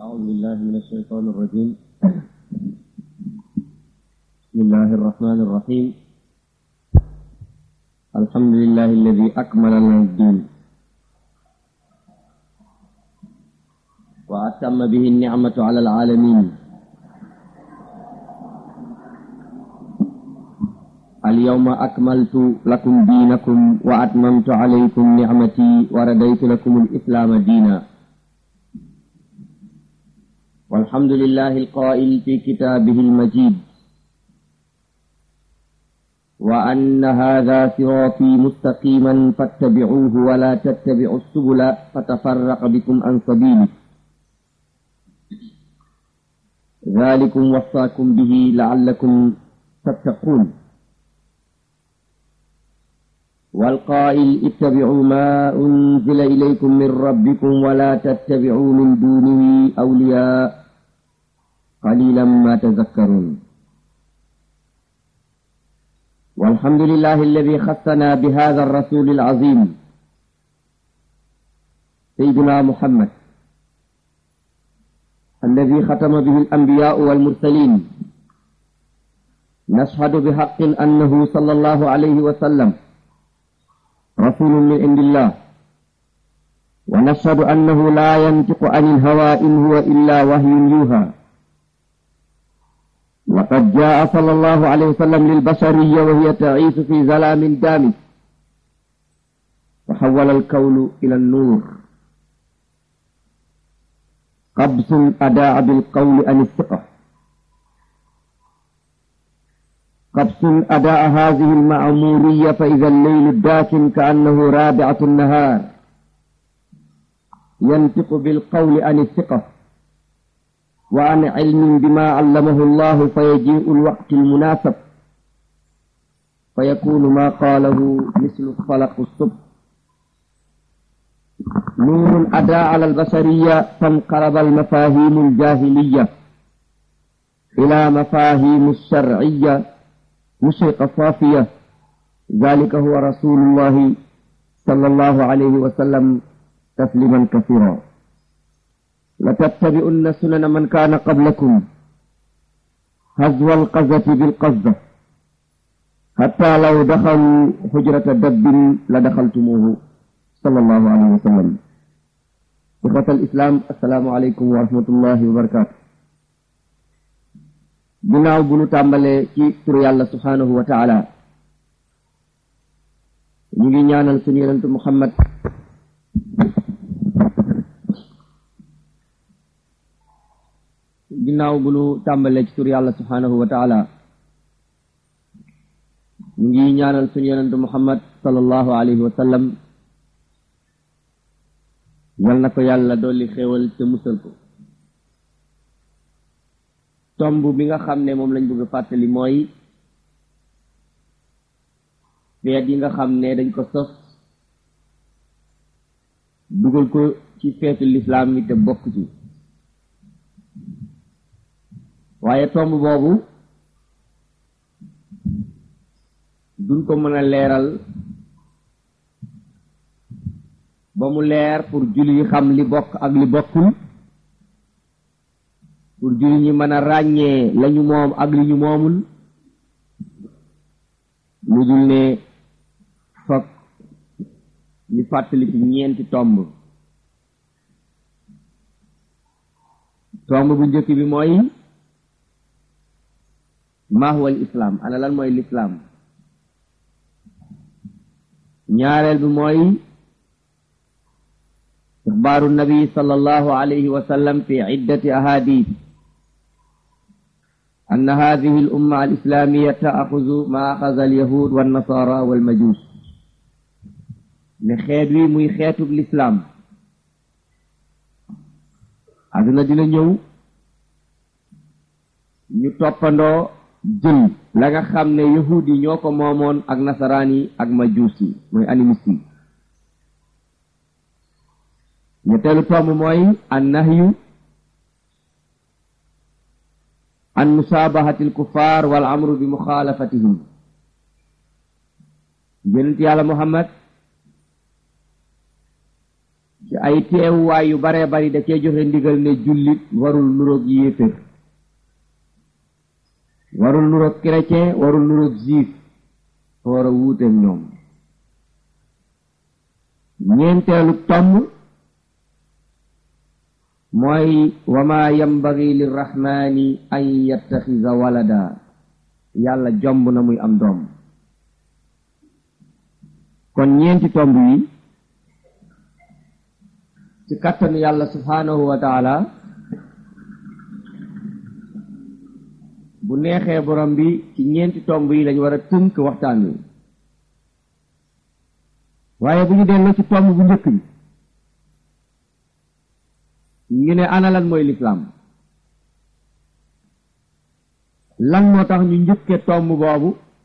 أعوذ بالله من الشيطان الرجيم بسم الله الرحمن الرحيم الحمد لله الذي أكمل لنا الدين وأتم به النعمة على العالمين اليوم أكملت لكم دينكم وأتممت عليكم نعمتي ورديت لكم الإسلام دينا والحمد لله القائل في كتابه المجيد وأن هذا صراطي مستقيما فاتبعوه ولا تتبعوا السبل فتفرق بكم عن سبيله ذلكم وصاكم به لعلكم تتقون والقائل اتبعوا ما أنزل إليكم من ربكم ولا تتبعوا من دونه أولياء قليلا ما تذكرون والحمد لله الذي خصنا بهذا الرسول العظيم سيدنا محمد الذي ختم به الأنبياء والمرسلين نشهد بحق أنه صلى الله عليه وسلم رسول من عند الله ونشهد أنه لا ينطق عن الهوى إن هو إلا وحي يوحى وقد جاء صلى الله عليه وسلم للبشرية وهي تعيش في ظلام دامس وحول الكون إلى النور قبس أداء بالقول عن الثقة قبس أداء هذه المعمورية فإذا الليل الداكن كأنه رابعة النهار ينطق بالقول عن الثقة وعن علم بما علمه الله فيجيء الوقت المناسب فيكون ما قاله مثل فلق الصبح نور أداء على البشرية فانقرب المفاهيم الجاهلية إلى مفاهيم الشرعية مشرقة صافية ذلك هو رسول الله صلى الله عليه وسلم تسليما كثيرا لتتبعن سنن من كان قبلكم هزو القذة بالقذة حتى لو دخلوا حجرة دب لدخلتموه صلى الله عليه وسلم إخوة الإسلام السلام عليكم ورحمة الله وبركاته ginnaaw bu nu tàmbalee ci turu yàlla subhaanahu wa taala ñu ngi ñaanal suñu yonentu muhammad ginnaaw bu nu tàmbalee ci turu yàlla subhaanahu wa taala ñu ngi ñaanal suñu yonentu muhammad sallallahu alayhi wa sallam yal na ko yàlla dolli xéewal te musal ko tomb bi nga xam ne moom lañ bëgg a fàttali mooy feet yi nga xam ne dañ ko sos dugal ko ci feetu lislaam yi te bokk ci waaye tomb boobu duñ ko mën a leeral ba mu leer pour julli yi xam li bokk ak li bokkul pour julli ñi mën a ràññee lañu moom ak li ñu moomul lu dul ne fokk ñu fàttali ci ñeenti tomb tomb bu njëkk bi mooy maa huwa al islaam ana lan mooy lislaam ñaareel bi mooy ixbaaru nabi sallallahu alayhi wa sallam fi iddati ahadith أن هذه الأمة الإسلامية تأخذ ما أخذ اليهود والنصارى والمجوس لخير وي موي خيتو الإسلام aduna dina ñëw ñu toppandoo jël la nga xam ne yahud yi ñoo ko moomoon ak nasaraan yi ak majuus yi mooy animiste yi ñetteelu tomb mooy an nahyu an musaabahati alkuffar wal amru bi muxaalafatihim yonent yàlla muhammad ci ay teewuwaay yu baree bari da cee joxe ndigal ne jullit warul nuroog yéefér warul nuroog chrétien warul nuroog juif fa war a wuuteeg ñoom ñeenteelu tomb mooy wa ma yambagi lirrahmani an yattaxisa walada yàlla jomb na muy am doom kon ñeenti tomb yi ci kattanu yàlla subhanahu wa taala bu neexee borom bi ci ñeenti tomb yi lañ war a tënk waxtaan wi waaye bu ñu delloo ci tomb bu njëkk bi ñu ne ana lan mooy lislaam lan moo tax ñu njëkke tomb boobu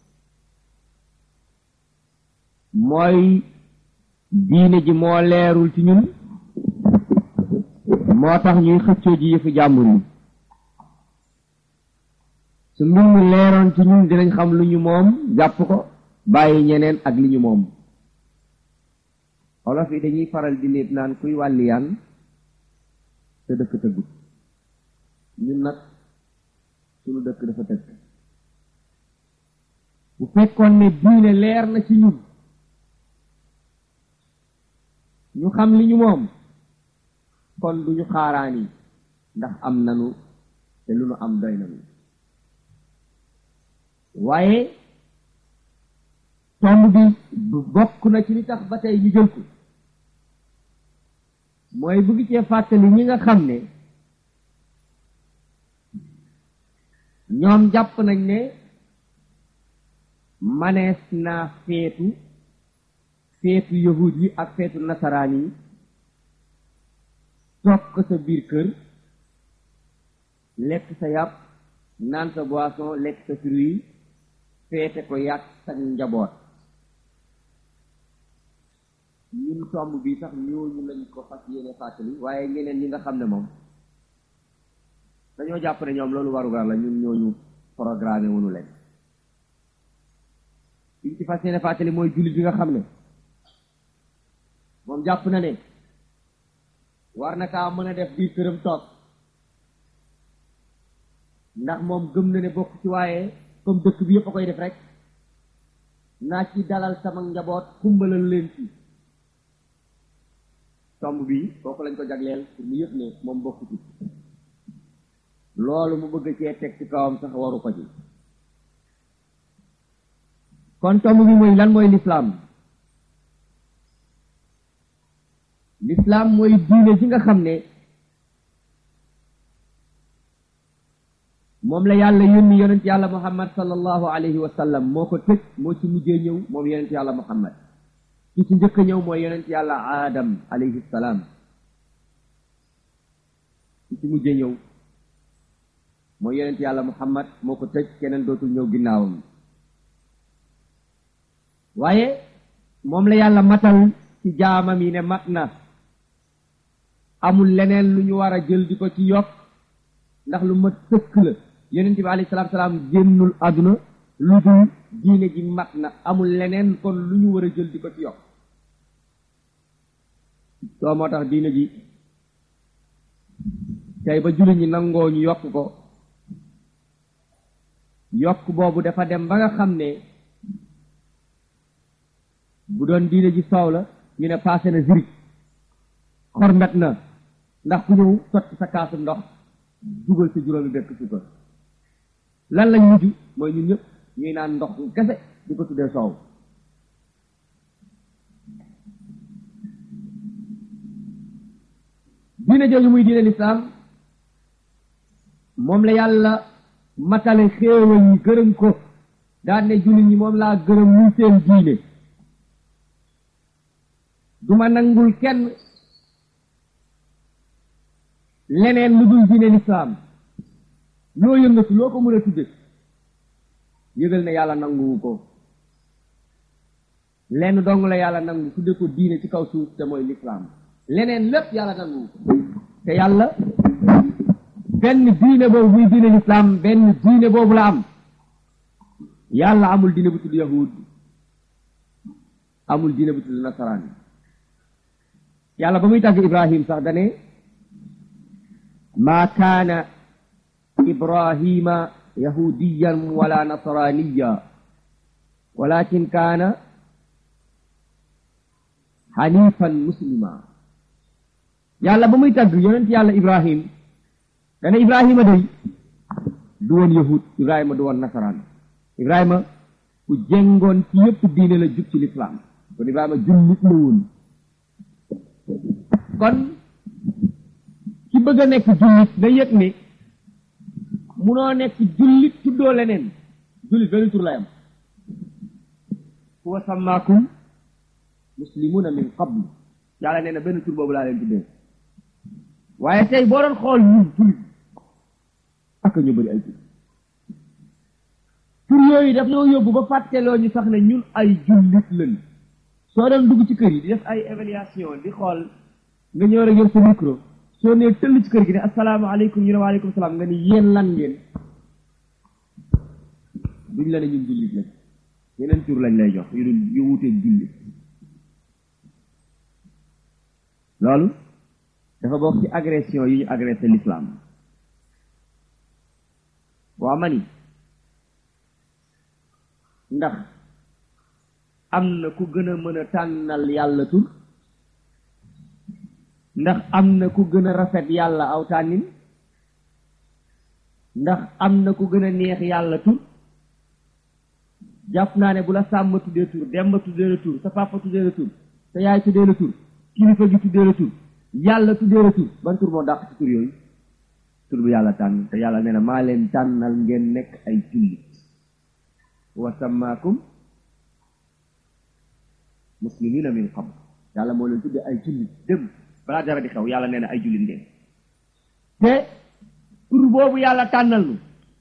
mooy diine ji moo leerul ci ñun moo tax ñuy xëccoo ji yëfu jàmbur yi su mbir mi leeroon ci ñun dinañ xam lu ñu moom jàpp ko bàyyi ñeneen ak li ñu moom olof yi dañuy faral di léeb naan kuy wàlliyaan te dëkk tëggut ñun nag suñu dëkk dafa tëgg bu fekkoon ne diine leer na ci ñun ñu xam li ñu moom kon duñu xaaraan yi ndax am nanu te lu nu am doy nanu waaye tomb bi bokk na ci li tax ba tey ñu jël ko mooy bëgg cee fàttali ñi nga xam ne ñoom jàpp nañ ne manees naa feetu feetu yahud yi ak feetu nasaraan yi toog ko sa biir kër lekk sa yàpp naan sa boisson lekk sa fruit feete ko yàq sa njaboot ñun tomb bi sax ñooñu lañ ko fas yéene fàttali waaye ñeneen ñi nga xam ne moom dañoo jàpp ne ñoom loolu warugar la ñun ñooñu programmé wunu leen liñ ci fas yéene fàttali mooy jullit bi nga xam ne moom jàpp na ne war na kaa mën a def biir këram toog ndax moom gëm na ne bokk ci waaye comme dëkk bi yëpp a koy def rek naa ci dalal sama njaboot kumbalal leen ci tomb bi kooku lañ ko jagleel pour mu yëpp ne moom bokk ci loolu mu bëgg cee teg ci kawam sax waru ko ci kon tomb bi mooy lan mooy lislaam lislaam mooy diine ji nga xam ne moom la yàlla yónni yonent yàlla muhammad sallallahu alayhi wa sallam moo ko tëj moo ci mujjee ñëw moom yonent yàlla muhammad ki ci njëkk a ñëw mooy yonent yàlla aadam alayhi salaam ki ci mujjee ñëw mooy yonent yàlla muhammad moo ko tëj keneen dootul ñëw ginnaawam waaye moom la yàlla matal ci jaamam yi ne mat na amul leneen lu ñu war a jël di ko ci yokk ndax lu mat sëkk la yonent bi alayhi salaatu salaam génnul àdduna lu dul diine ji mat na amul leneen kon lu ñu war a jël di ko ci yokk soo moo tax diine ji tey ba jullit ñi nangoo ñu yokk ko yokk boobu dafa dem ba nga xam ne bu doon diine ji soow la ñu ne passé na zirik xormet na ndax ku ñëw sotti sa kaasu ndox dugal sa juróomi bekk sukkar lan lañ mujj mooy ñun ñëpp ñuy naan ndox kese di ko tuddee soow diine jooju muy diine lislaam moom la yàlla matale xéewal yi gërëm ko daan ne jullit ñi moom laa gërëm muy seen diine duma nangul kenn leneen lu dul diine lislaam loo yëngatu loo ko mën a tudde yëgal ne yàlla nanguwu ko lenn dong la yàlla nangu tudde ko diine ci kaw suuf te mooy lislaam leneen lépp yàlla nanguwu ko te yàlla benn diine boobu muy diine lislaam benn diine boobu la am yàlla amul diine bu tudd yahud amul diine bu tudd nasaraan yàlla ba muy tàgg ibrahim sax dane maa kaana ibrahima yahudiyan wala nasraniya walakin kaana hanifan muslima yàlla ba muy tàgg yonent yàlla ibrahim dane ibrahima day du woon yahud ibrahima du woon nasaraan ibrahima ku jengoon ci yëpp diine la jub ci lislaam kon ibrahima jullit la woon kon ki bëgg a nekk jullit na yëg ne munoo nekk jullit tuddoo leneen jullit benn tur lay am huwa sammaakum muslimuna min qabl yàlla nee na benn tur boobu laa leen tuddee waaye tey boo doon xool ñun jullit ak ñu bëri ay tur tur yooyu daf ñoo yóbbu ba fàtteloo ñu sax ne ñun ay jullit lañ soo doon dugg ci kër yi di def ay évaluation di xool nga ñëw rek yor sa micro soo nee tëll ci kër gi ne asalaamaaleykum ñu ne waaleykum salaam nga ni yéen lan ngeen duñ la ne ñun jullit lañ yeneen tur lañ lay jox yu dul yu wuteeg jullit loolu dafa bokk ci agression yi ñu agressé l'islam waa ma ni ndax am na ku gën a mën a tànnal yàlla tur ndax am na ku gën a rafet yàlla aw tànnin ndax am na ku gën a neex yàlla tur jàpp naa ne bu la sàmm tuddee tur demba tuddee la tur sa papa tuddee la tur sa yaay tuddee la tur kilifa gi tuddee la tur yàlla tuddee la tur ban tur moo dàq ci tur yooyu tur bu yàlla tànn te yàlla nee na maa leen tànnal ngeen nekk ay jullit wa sammaakum muslimina min qabl yàlla moo leen tuddee ay jullit dem balaa dara di xew yàlla nee na ay jullit ngeen te tur boobu yàlla tànnal nu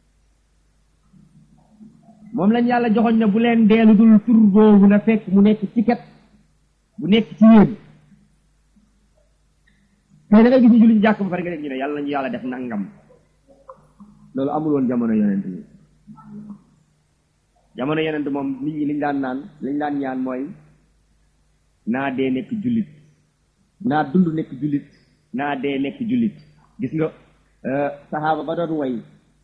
moom lañ yàlla joxoñ ne bu leen deelu dul tur boobu na fekk mu nekk ci ket bu nekk ci yéen tey da nga gis ñu julli ñu jàkk ba pare nga dégg ñu ne yàlla nañu yàlla def nangam loolu amul woon jamono yonent yi jamono yonent moom nit ñi liñ daan naan liñ daan ñaan mooy naa dee nekk jullit naa dund nekk jullit naa dee nekk jullit gis nga saxaaba ba doon way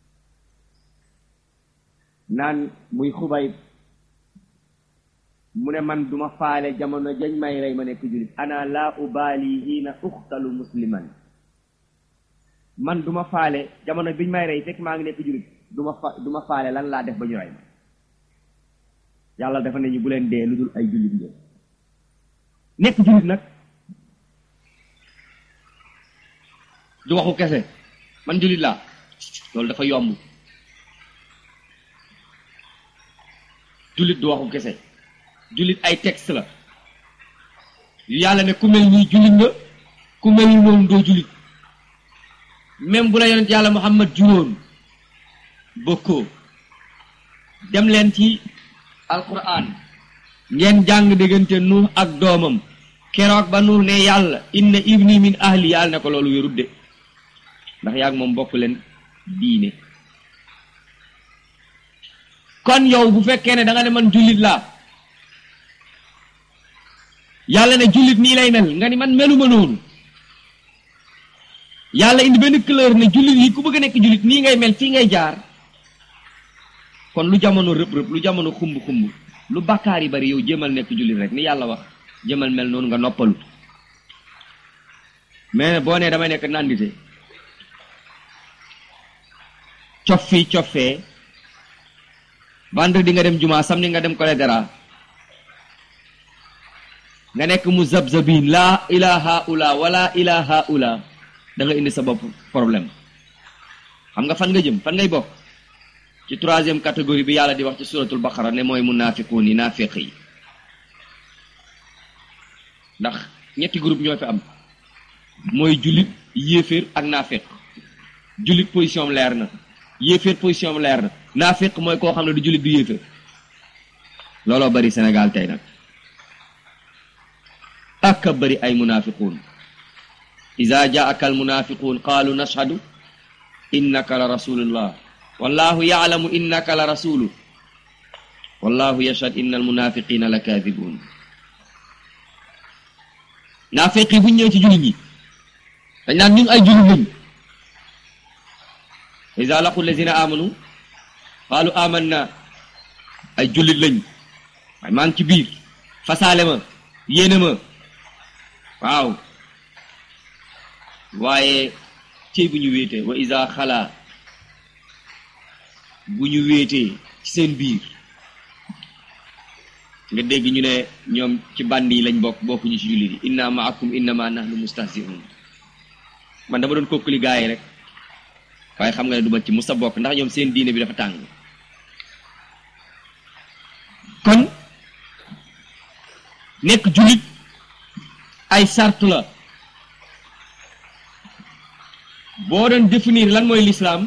naan muy xubay mu ne man duma faale jamono jañ may rey ma nekk jullit ana laa ubaali hiina uxtalu musliman man duma faale jamono biñ may rey fekk maa ngi nekk jullit duma fa duma faale lan laa def ba ñu rey ma yàlla dafa ne ñu bu leen dee lu dul ay jullit ngeen nekk jullit nag du waxu kese man jullit laa loolu dafa yomb jullit du waxu kese jullit ay texte la yu yàlla ne ku mel nii jullit nga ku mel ni moom doo jullit même bu la yonent yàlla muhammad juróon bokkoo dem leen ci alquran ngeen jàng diggante nuux ak doomam keroog ba nuux ne yàlla inna ibni min ahli yàlla ne ko loolu wérut de ndax yaag moom bokk leen diine kon yow bu fekkee ne da nga ne man jullit laa yàlla ne jullit nii lay mel nga ni man meluma noonu yàlla indi benn couleur ne jullit yi ku bëgg a nekk jullit nii ngay mel fii ngay jaar kon lu jamono rëb rëb lu jamono xumb xumb lu bàkkaar yi bari yow jëmal nekk jullit rek ni yàlla wax jëmal mel noonu nga noppalu mais boo nee damay nekk nandite cof fii cof fee vendredi nga dem juma samedi nga dem koledera nga nekk mu zabzabin laa ilaha ula wala ilaha ula da nga indi sa bopp problème xam nga fan nga jëm fan ngay bokk ci troisième catégorie bi yàlla di wax ci suratul baqara ne mooy munafiquun yi naafiq yi ndax ñetti groupe ñoo fi am mooy jullit yéeféer ak naafiq jullit position am leer na yéeféer position am leer na naafiq mooy koo xam ne du jullit du yéeféer looloo bari Sénégal tey nag ak a bari ay munafiquun ida jaaka al munafiquun qaalu nashhadu innaka la rasulullah wallahu yaalamu innaka la rasulu wallahu yashhad inna al munafiqina la kaadibun naa fekk bu ñu ñëw ci jullit ñi dañ naan ñun ay jullit lañ iza laqu lazina amanu qaalu amanna ay jullit lañ waaye maa ngi ci biir fasaale ma yéene ma waaw waaye cey bu ñu wéetee wa iza xalaa bu ñu wéetee ci seen biir nga dégg ñu ne ñoom ci bandi yi lañ bokk bokkuñu ci jullit yi inna maakum innama nahnu mustahzi'un man dama doon kokkali gaa yi rek waaye xam nga ne du ma ci musa bokk ndax ñoom seen diine bi dafa tàng kon nekk jullit ay sart la boo doon définir lan mooy lislaam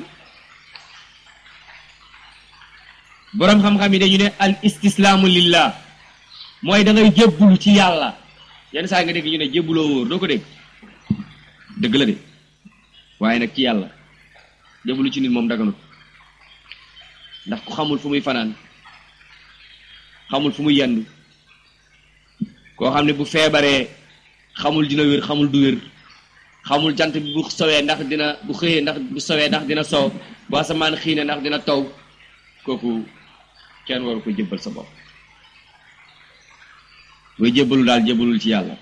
boroom xam-xam yi dañu ne al istislaamu lillah mooy da ngay jébbulu ci yàlla yenn saa nga dégg ñu ne jébbuloo wóor doo ko dégg dëgg la de waaye nag ci yàlla jébbulu ci nit moom daganut ndax ku xamul fu muy fanaan xamul fu muy yendu koo xam ne bu feebaree xamul dina wér xamul du wér xamul jant bi bu sowee ndax dina bu xëyee ndax bu sowee ndax dina sow bu asamaan xiine ndax dina taw kooku kenn waru ko jébbal sa bopp booy jébbalu daal jébbalul ci yàlla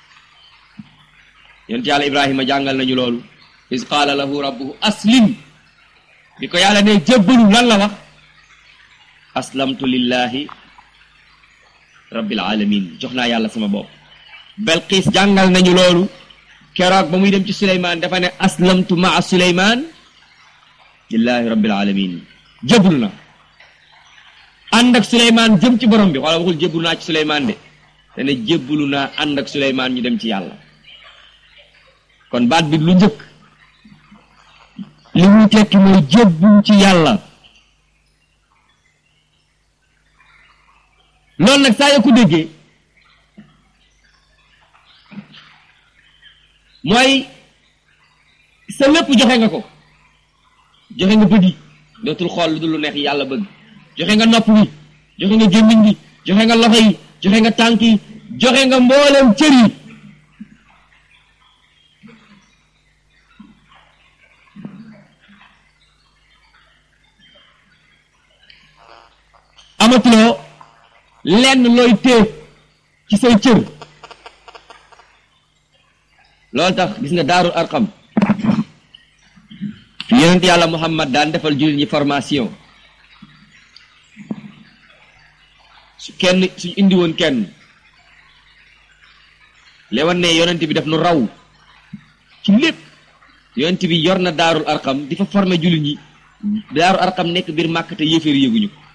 yonent yàlla ibrahima jàngal nañu loolu is qaala lahu rabbuhu aslim bi ko yàlla ne jébbalu lan la wax aslamtu lillahi rabbil alamin jox naa yàlla sama bopp belqiis jàngal nañu loolu keroog ba muy dem ci suleymaan dafa ne aslamtu maa suleymaan lillahi rabbil alamin jébbalu na ànd ak suleymaan jëm ci borom bi xoola waxul jébbalu naa ci suleymaan de te ne jébbalu naa ànd ak suleymaan ñu dem ci yàlla kon baat bi lu njëkk li muy tekki mooy jébbalu ci yàlla loolu nag saa yoo ko déggee mooy sa lépp joxe nga ko joxe nga bët yi dootul xool lu dul lu neex yàlla bëgg joxe nga nopp bi joxe nga gémmiñ bi joxe nga loxo yi joxe nga tànk yi joxe nga mboolem cër yi amatuloo lenn looy téye ci say cër loolu tax gis nga daarul arqam fi yonent yàlla muhammad daan defal jullit ñi formation su kenn suñ indi woon kenn lewan ne yonent bi def nu raw ci lépp yonent bi yor na daarul arqam di fa former jullit ñi daarul arqam nekk biir màkk te yéeféer yéeguñu ko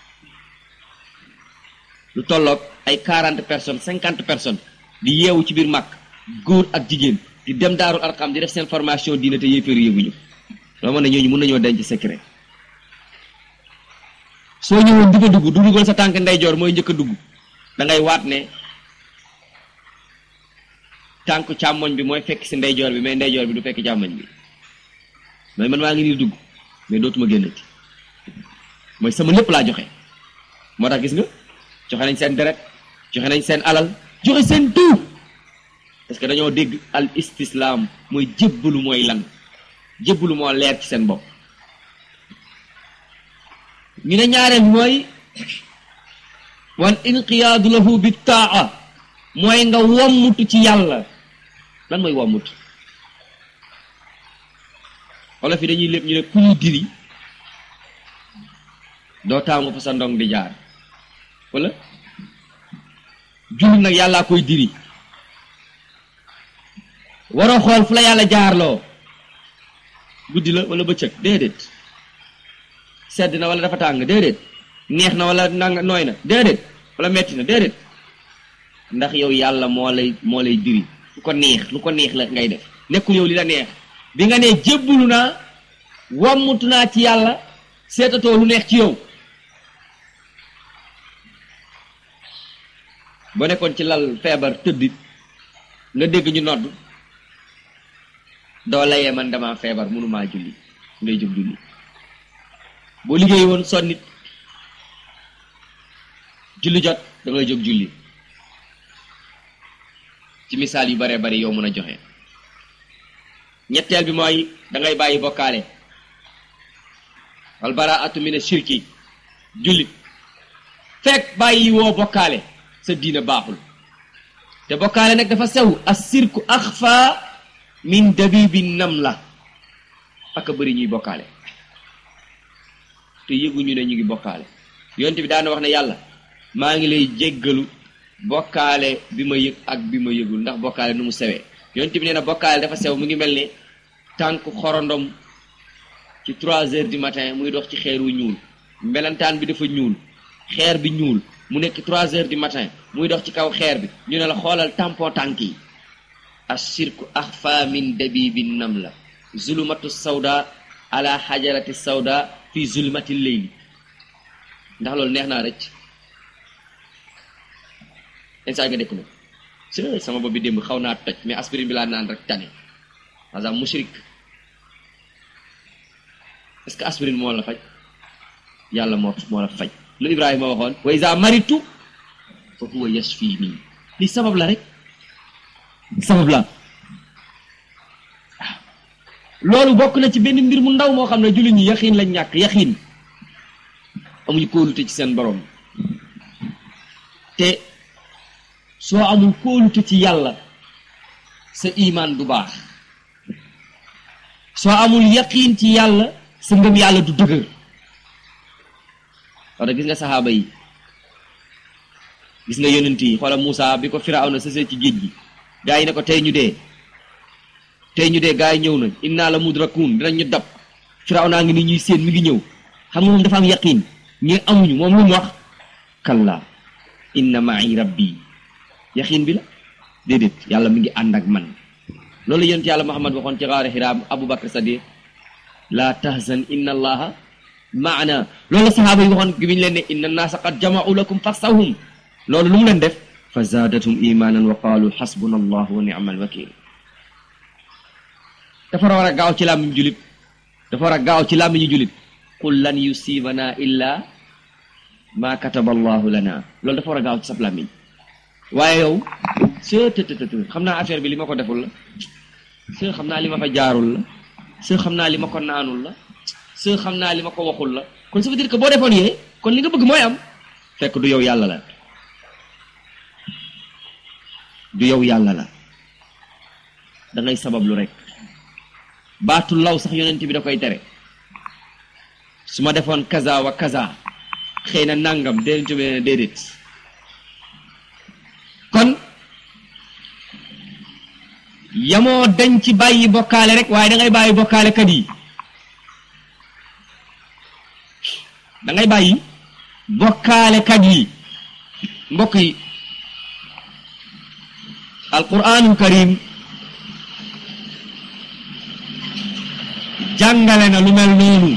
lu tolloog ay quarante personnes cinquante personnes di yeewu ci biir màkk góor ak jigéen di dem daarul arqam di def seen formation diine te yéeféer yéeguñu loo mën ne ñooñu mën nañoo denc secret soo ñëwoon di fa dugg du dugal sa tànk ndeyjoor mooy njëkk a dugg da ngay waat ne tànk càmmoñ bi mooy fekk si ndeyjoor bi mais ndeyjoor bi du fekk càmmoñ bi mais man maa ngi nii dugg mais dootuma génnati mooy sama lépp laa joxe moo tax gis nga joxe nañ seen deret joxe nañ seen alal joxe seen tout parce que dañoo dégg al istislaam mooy jébbalu mooy lan jébbalu moo leer ci seen bopp ñu ne ñaareel mooy wan inqiyaadu lahu bi taa mooy nga wommutu ci yàlla lan mooy wommut olof yi dañuy lépp ñu ne ku ñu diri doo taamu fa sa ndong di jaar wala jullit nag yàllaa koy diri waroo xool fu la yàlla jaarloo guddi la wala bëccëg déedéet sedd na wala dafa tàng déedéet neex na wala nanga nooy na déedéet wala metti na déedéet ndax yow yàlla moo lay moo lay diri lu ko neex lu ko neex la ngay def nekkul yow li la neex bi nga ne jébbulu naa wammutu naa ci yàlla seetatoo lu neex ci yow boo nekkoon ci lal feebar tëddit nga dégg ñu nodd doo layee man dama feebar mënumaa julli ngay jóg julli boo liggéey woon sonnit julli jot da ngay jóg julli ci misaal yu baree bari yow mën a joxe ñetteel bi mooy da ngay bàyyi bokkaale wal baraatu min shirki jullit fekk bàyyi woo bokkaale sa diina baaxul te bokkaale nag dafa sew as sirku axfa min dabibi nam la ak a bëri ñuy bokkaale te yëguñu ne ñu ngi bokkaale yonent bi daana wax ne yàlla maa ngi lay jéggalu bokkaale bi ma yëg ak bi ma yëgul ndax bokkaale nu mu sewee yonent bi nee na bokkaale dafa sew mu ngi mel ne tànk xorondom ci trois heures du matin muy dox ci xeer wu ñuul melentaan bi dafa ñuul xeer bi ñuul mu nekk trois heures du matin muy dox ci kaw xeer bi ñu ne la xoolal tampon tànk yi ashirku axfa min dabibi nam la zulumatu sawda ala xajarati sawda fi zulmati leyli ndax loolu neex naa rëcc instant nga dekk na si sama bopp bi démb xaw naa toj mais aspirine bi laa naan rek tane par mushrik est-ce que aspirine moo la faj yàlla moo moo la faj lu Ibrahima waxoon wa iza maritu fa huwa yashfini li sabab la rek sabab la waaw loolu bokk na ci benn mbir mu ndaw moo xam ne jullit ñi yaxiin lañ ñàkk yaxiin amuñu kóolute ci seen borom te soo amul kóolute ci yàlla sa imaan du baax soo amul yaqiin ci yàlla sa ngëm yàlla du dëgër wax gis nga saxaaba yi gis nga yonent yi xoola Moussa bi ko Firawna sësee ci géej gi gaa yi ne ko tey ñu dee tey ñu dee gaa yi ñëw nañ inna la mudrakun dinañ ñu dab Firawna ngi ni ñuy séen mi ngi ñëw xam nga moom dafa am yaqiin ñi amuñu moom lu mu wax kalla inna ma'i rabbi yaqiin bi la déedéet yàlla mi ngi ànd ak man loolu yonent yàlla Muhammad waxoon ci xaari Hira Abu Bakr Sadiq la tahzan inna allaha maana loolu saxaaba yi waxoon gi biñu leen ne inna naasa qad jama'u lakum faxsawhum loolu lu mu leen def fa zaadatum imanan wa qaalu xasbuna allahu wa ni'mal wakil dafa war a gaaw ci làmmiñu julit dafa war a gaaw ci làmmiñu julit qul lan yusibana illa ma kataba allahu lana loolu dafa war a gaaw ci sab làmmiñ waaye yow së tëtëtët xam naa affaire bi li ma ko deful la së xam naa li ma fa jaarul la së xam naa li ma ko naanul la së xam naa li ma ko waxul la kon ça veut dire que boo defoon yee kon li nga bëgg mooy am fekk du yow yàlla la du yow yàlla la da ngay sabablu rek baatu law sax yonent bi da koy tere su ma defoon kaza wa kaza xëy na nangam déedéet bi ne déedéet kon yamoo dañ ci bàyyi bokkaale rek waaye da ngay bàyyi bokkaale kat yi da ngay bàyyi bokkaale kat yi mbokk yi alquranul karim jàngale na lu mel noonu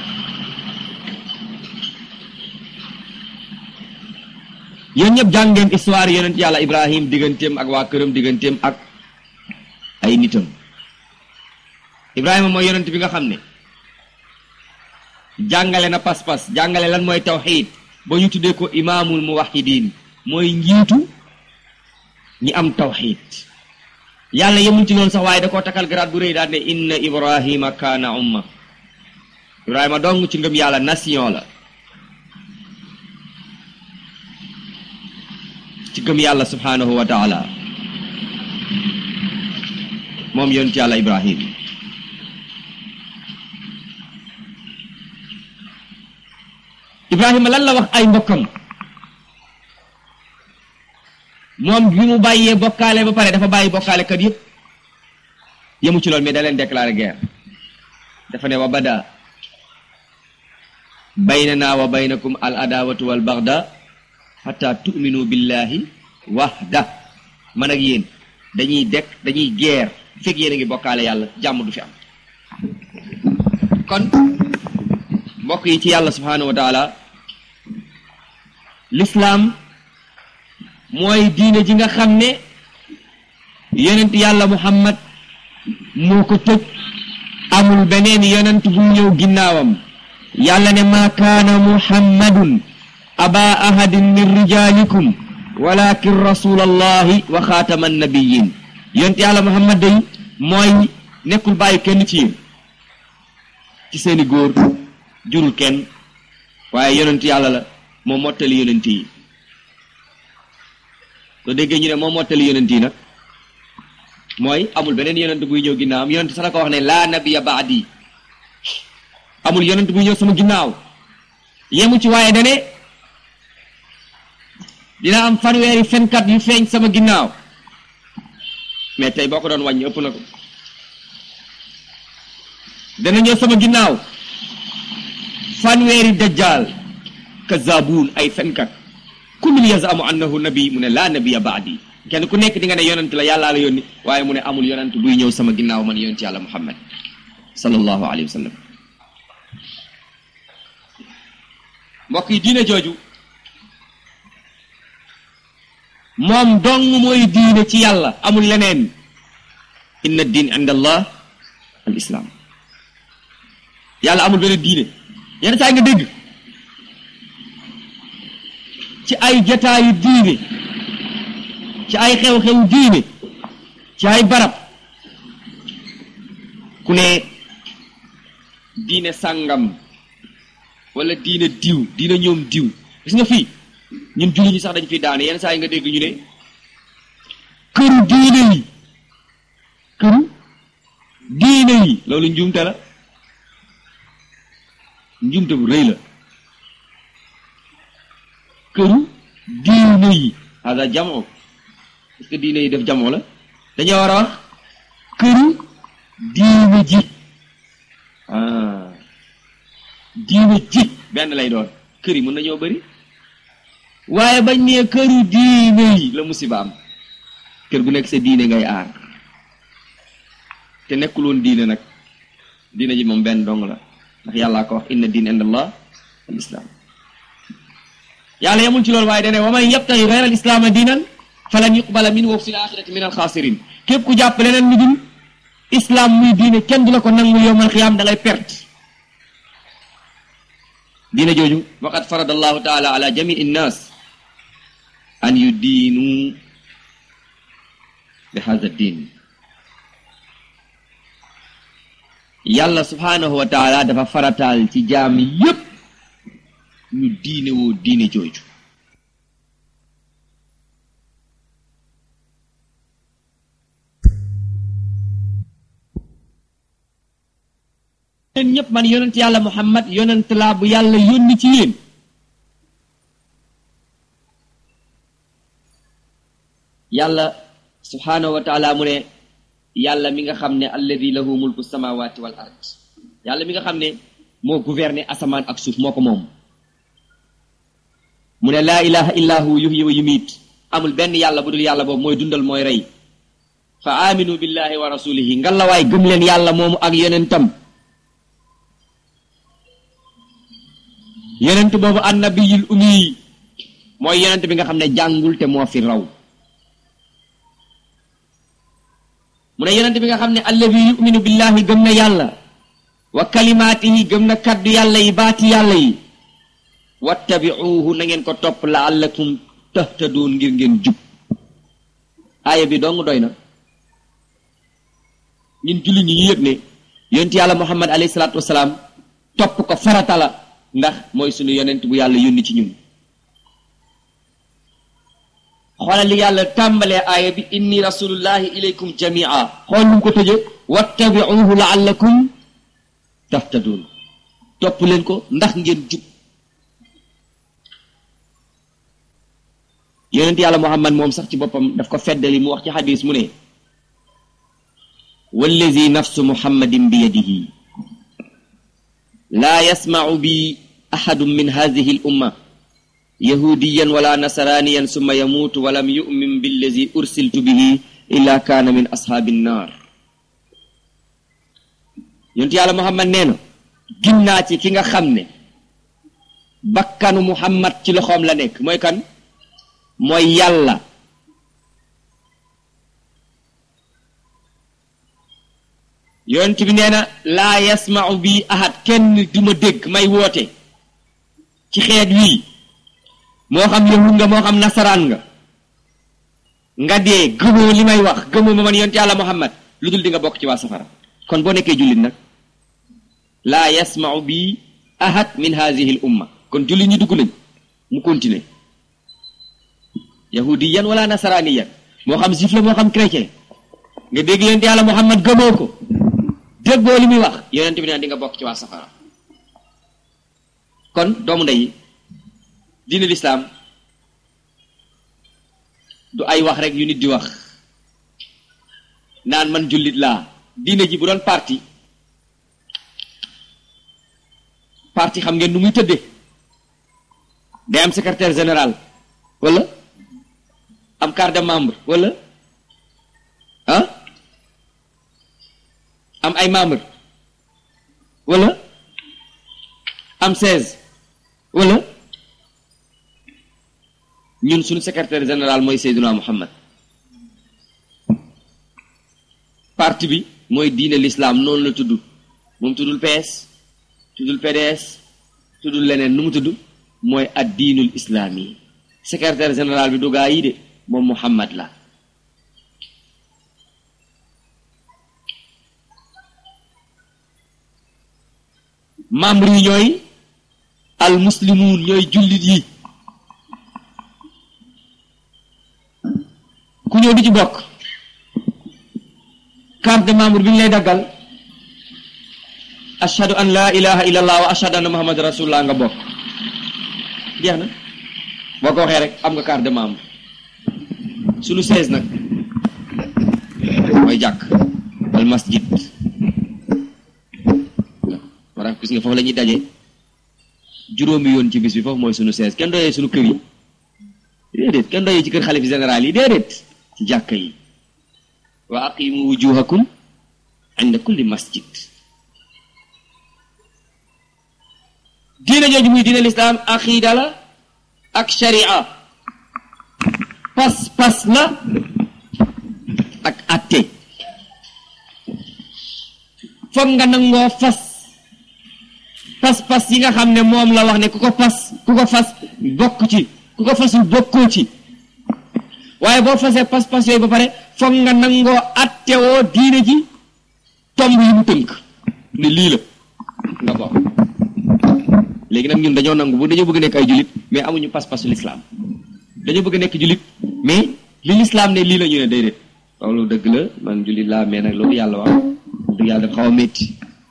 yéen ñëpp jàngeen histoire yonent yàlla ibrahim digganteem ak waa këram digganteem ak ay nitam ibrahima mooy yonent bi nga xam ne jàngale na pas-pas jàngale lan mooy tawxiid ba ñu tuddee ko imaamul muwahidin mooy njiitu ñi am tawxiid yàlla yemul ci noonu sax waaye da koo takkal garaat bu rëy daal ne inna ibrahima kaana umma ibrahima dong ci ngëm yàlla nation la ci gëm yàlla subhanahu wa taala moom yonent yàlla ibrahim ibrahima lan la wax ay mbokkam moom bi mu bàyyee bokkaale ba pare dafa bàyyi bokkaale kat yëpp yemu ci loolu mais da leen déclaré guerre dafa ne wa bada baynana wa baynakum al adawatu wal bagda hatta tu'minu billahi wahda man ak yéen dañuy dekk dañuy guerre fekk yéen a ngi bokkaale yàlla jàmm du fi am kon mbokk yi ci yàlla subhanahu wa taala l'islam mooy diine ji nga xam ne yonent yàlla muhammad moo ko tëj amul beneen yonent bu ñëw ginnaawam yàlla ne maa kaana muhammadun aba ahadin min rijalikum walakin rasul allahi wa xaatama annabiyin yonent yàlla muhammad day mooy nekkul bàyyi kenn ci yéen ci seeni góor jurul kenn waaye yonent yàlla la moo mottali yonent yi soo déggee ñu ne moo mottali yonent yi nag mooy amul beneen yonent buy ñëw ginnaawam yonent sax ko wax ne laa nabiya baadi amul yonent buy ñëw sama ginnaaw yemu ci waaye dane dina am fanweeri fenkat yu feeñ sama ginnaaw mais tey boo ko doon wàññi ëpp na ko dana ñëw sama ginnaaw fanweeri dajjal kazabuun ay fenkat kullun yazamu annahu nabi mu ne laa nabiya baadi kenn ku nekk di nga ne yonent la yàllaa la yónni waaye mu ne amul yonent buy ñëw sama ginnaaw man yonent yàlla muhammad sallallahu alayhi wa sallam mbokk yi diine jooju moom dong mooy diine ci yàlla amul leneen inna diin inda allah al islam yàlla amul beneen diine yenn saa nga dégg ci ay jataayu diine ci ay xew-xew diine ci ay barab ku ne diine sàngam wala diine diw diine ñoom diw gis nga fii ñun julli ñi sax dañ fi daane yenn saa yi nga dégg ñu ne këru diine yi këru diine yi loolu njuumte la njuumte bu rëy la këru diine yi hada jamoo est-ce que diine yi def jamoo la dañoo war a wax këru diine ji ah diine ji benn lay doon kër yi mën nañoo bëri waaye bañ nee këru diine yi la musiba am kër gu nekk sa diine ngay aar te nekkul woon diine nag diine ji moom benn dong la ndax yàllaa ko wax inna diine inda allah al islam yàlla yemul ci loolu waaye dane wa man yabtaxi gayra al islaama diinan falan yuqbala min wa fi l axirati min al xaasirin képp ku jàpp leneen lu dul islam muy diine kenn du la ko nangul yowmal xiyaam da ngay perte diine jooju waqad farada allahu taala ala jamii nnas an yu diinu bi hada diin yàlla subhaanahu wa taala dafa farataal ci jaam yépp ñu diine woo diine jooju yéen ñëpp man yonent yàlla muhammad yonent laa bu yàlla yónni ci yéen yàlla subhaanahu wa taala mu ne yàlla mi nga xam ne alladi lahu mulku samawati wal ard yàlla mi nga xam ne moo gouverner asamaan ak suuf moo ko moom mu ne laa ilaha illa hu yuhyi wa yumiit amul benn yàlla bu dul yàlla boobu mooy dundal mooy rey fa aminu billahi wa rasulihi ngalawaay gëm leen yàlla moomu ak yonentam yonent boobu annabiyul ummi mooy yonent bi nga xam ne jàngul te moo fi raw mu ne yonent bi nga xam ne alladi yuminu billahi gëm na yàlla wa kalimaatihi gëm na kaddu yàlla yi baati yàlla yi wattabiuhu na ngeen ko topp laallakum tahtaduun ngir ngeen jub aaya bi dong doy na ñun julli ñi ñu yëg ne yonent yàlla muhammad alayhi salaatu wasalaam topp ko farata la ndax mooy sunu yonent bu yàlla yónni ci ñun xoolal li yàlla tàmbalee aaya bi inni rasulullahi ilaykum jamia xool nu mu ko tëje wattabiuhu laallakum tahtadun topp leen ko ndax ngeen jub yonent yàlla muhammad moom sax ci boppam daf ko feddali mu wax ci xadis mu ne wallazi nafsu muhammadin bi yadihi laa yasmacu bi axadun min hadihi al umma yahudiyan wala nasraniyan summa yamuutu walam yumin billazi ursiltu bihi illa kaana min ashaabi nnaar yonent yàlla muhammad nee na ginnaa ci ki nga xam ne bakkanu muhammad ci loxoom la nekk mooy kan mooy yàlla yonent bi nee na laa yasmau bi ahad kenn du ma dégg may woote ci xeet wii moo xam yahud nga moo xam nasaraan nga nga dee gëmoo li may wax gëmoo ma man yonent yàlla muhammad lu dul di nga bokk ci waa safara kon boo nekkee jullit nag laa yasmau bi ahad min haadihi l umma kon jullit ñi dugg nañ mu continuer yahudiyan wala nasaraniyan moo xam juif la moo xam chrétien nga dégg yonent yàlla muhammad gëmoo ko déggoo li muy wax yonent bi naan di nga bokk ci waa safara kon doomu ndey diine lislaam du ay wax rek yu nit di wax naan man jullit laa diine ji bu doon parti parti xam ngeen nu muy tëddee day am secrétaire général wala am carte de membre wala ah am ay membre wala am seize wala ñun suñu secrétaire général mooy Seydina Muhammad parti bi mooy diine l'islam noonu la tudd moom tuddul PS tuddul PDS tuddul leneen nu mu tudd mooy ad diinul islaami secrétaire général bi du gaa yi de moom Muhammad la membre yi ñooy al muslimuun ñooy jullit yi ku ñëw di ci bokk carte de membre bi ñu lay daggal ashhadu an la ilaha illallah wa ashhadu anna muhammad rasulullah nga bokk jeex na boo ko waxee rek am nga carte de membre sunu seize nag mooy jàkk al masjid war gis nga foofu la ñuy daje juróomi yoon ci bis bi foofu mooy sunu seize kenn doyee sunu kër yi déedéet kenn doyee ci kër xalif général yi déedéet ci jàkka yi wa aqimu wujuhakum inda kulli masjid diine jooju muy diine lislaam aqiida la ak sharia pas pas la ak atte foog nga nangoo fas pas pas yi nga xam ne moom la wax ne ku ko fas ku ko fas bokk ci ku ko fasul bokkoo ci waaye boo fasee pas pas yooyu ba pare foog nga nangoo attewoo diine ji tomb yi mu tënk ne lii la nga bokk léegi nag ñun dañoo nangu bu dañoo bëgg nekk ay julit mais amuñu pas-pasu lislaam dañoo bëgg nekk julit mais li lislaam ne lii la ñu ne déedéet loolu dëgg la man julit laa mais nag loolu yàlla wax dëgg yàlla dafa xaw a métti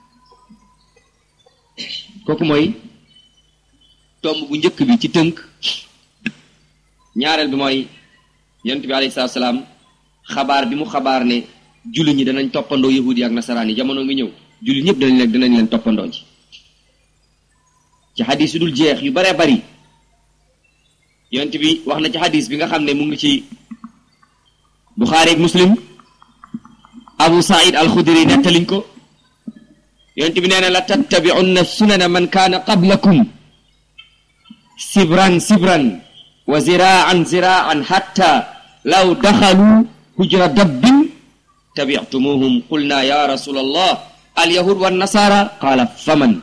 kooku mooy tomb bu njëkk bi ci tënk ñaareel bi mooy yonent bi alayhi salaatu salaam xabaar bi mu xabaar ne jullit ñi danañ toppandoo yahudi yi ak nasaraan yi jamono ngi ñëw jullit ñëpp danañ leen danañ leen toppandoo ci ci xadis yu dul jeex yu baree bari yonent bi wax na ci xadis bi nga xam ne mu ngi ci buxaari ak muslim abu saïd al xudri nettaliñ ko yonent bi nee na la tattabi'unna sunana man kaana qablakum sibran sibran wa ziraan ziraan hatta law daxalu hujra dabbin tabi'tumuhum qulna ya rasul allah al yahud wa nasara qaala faman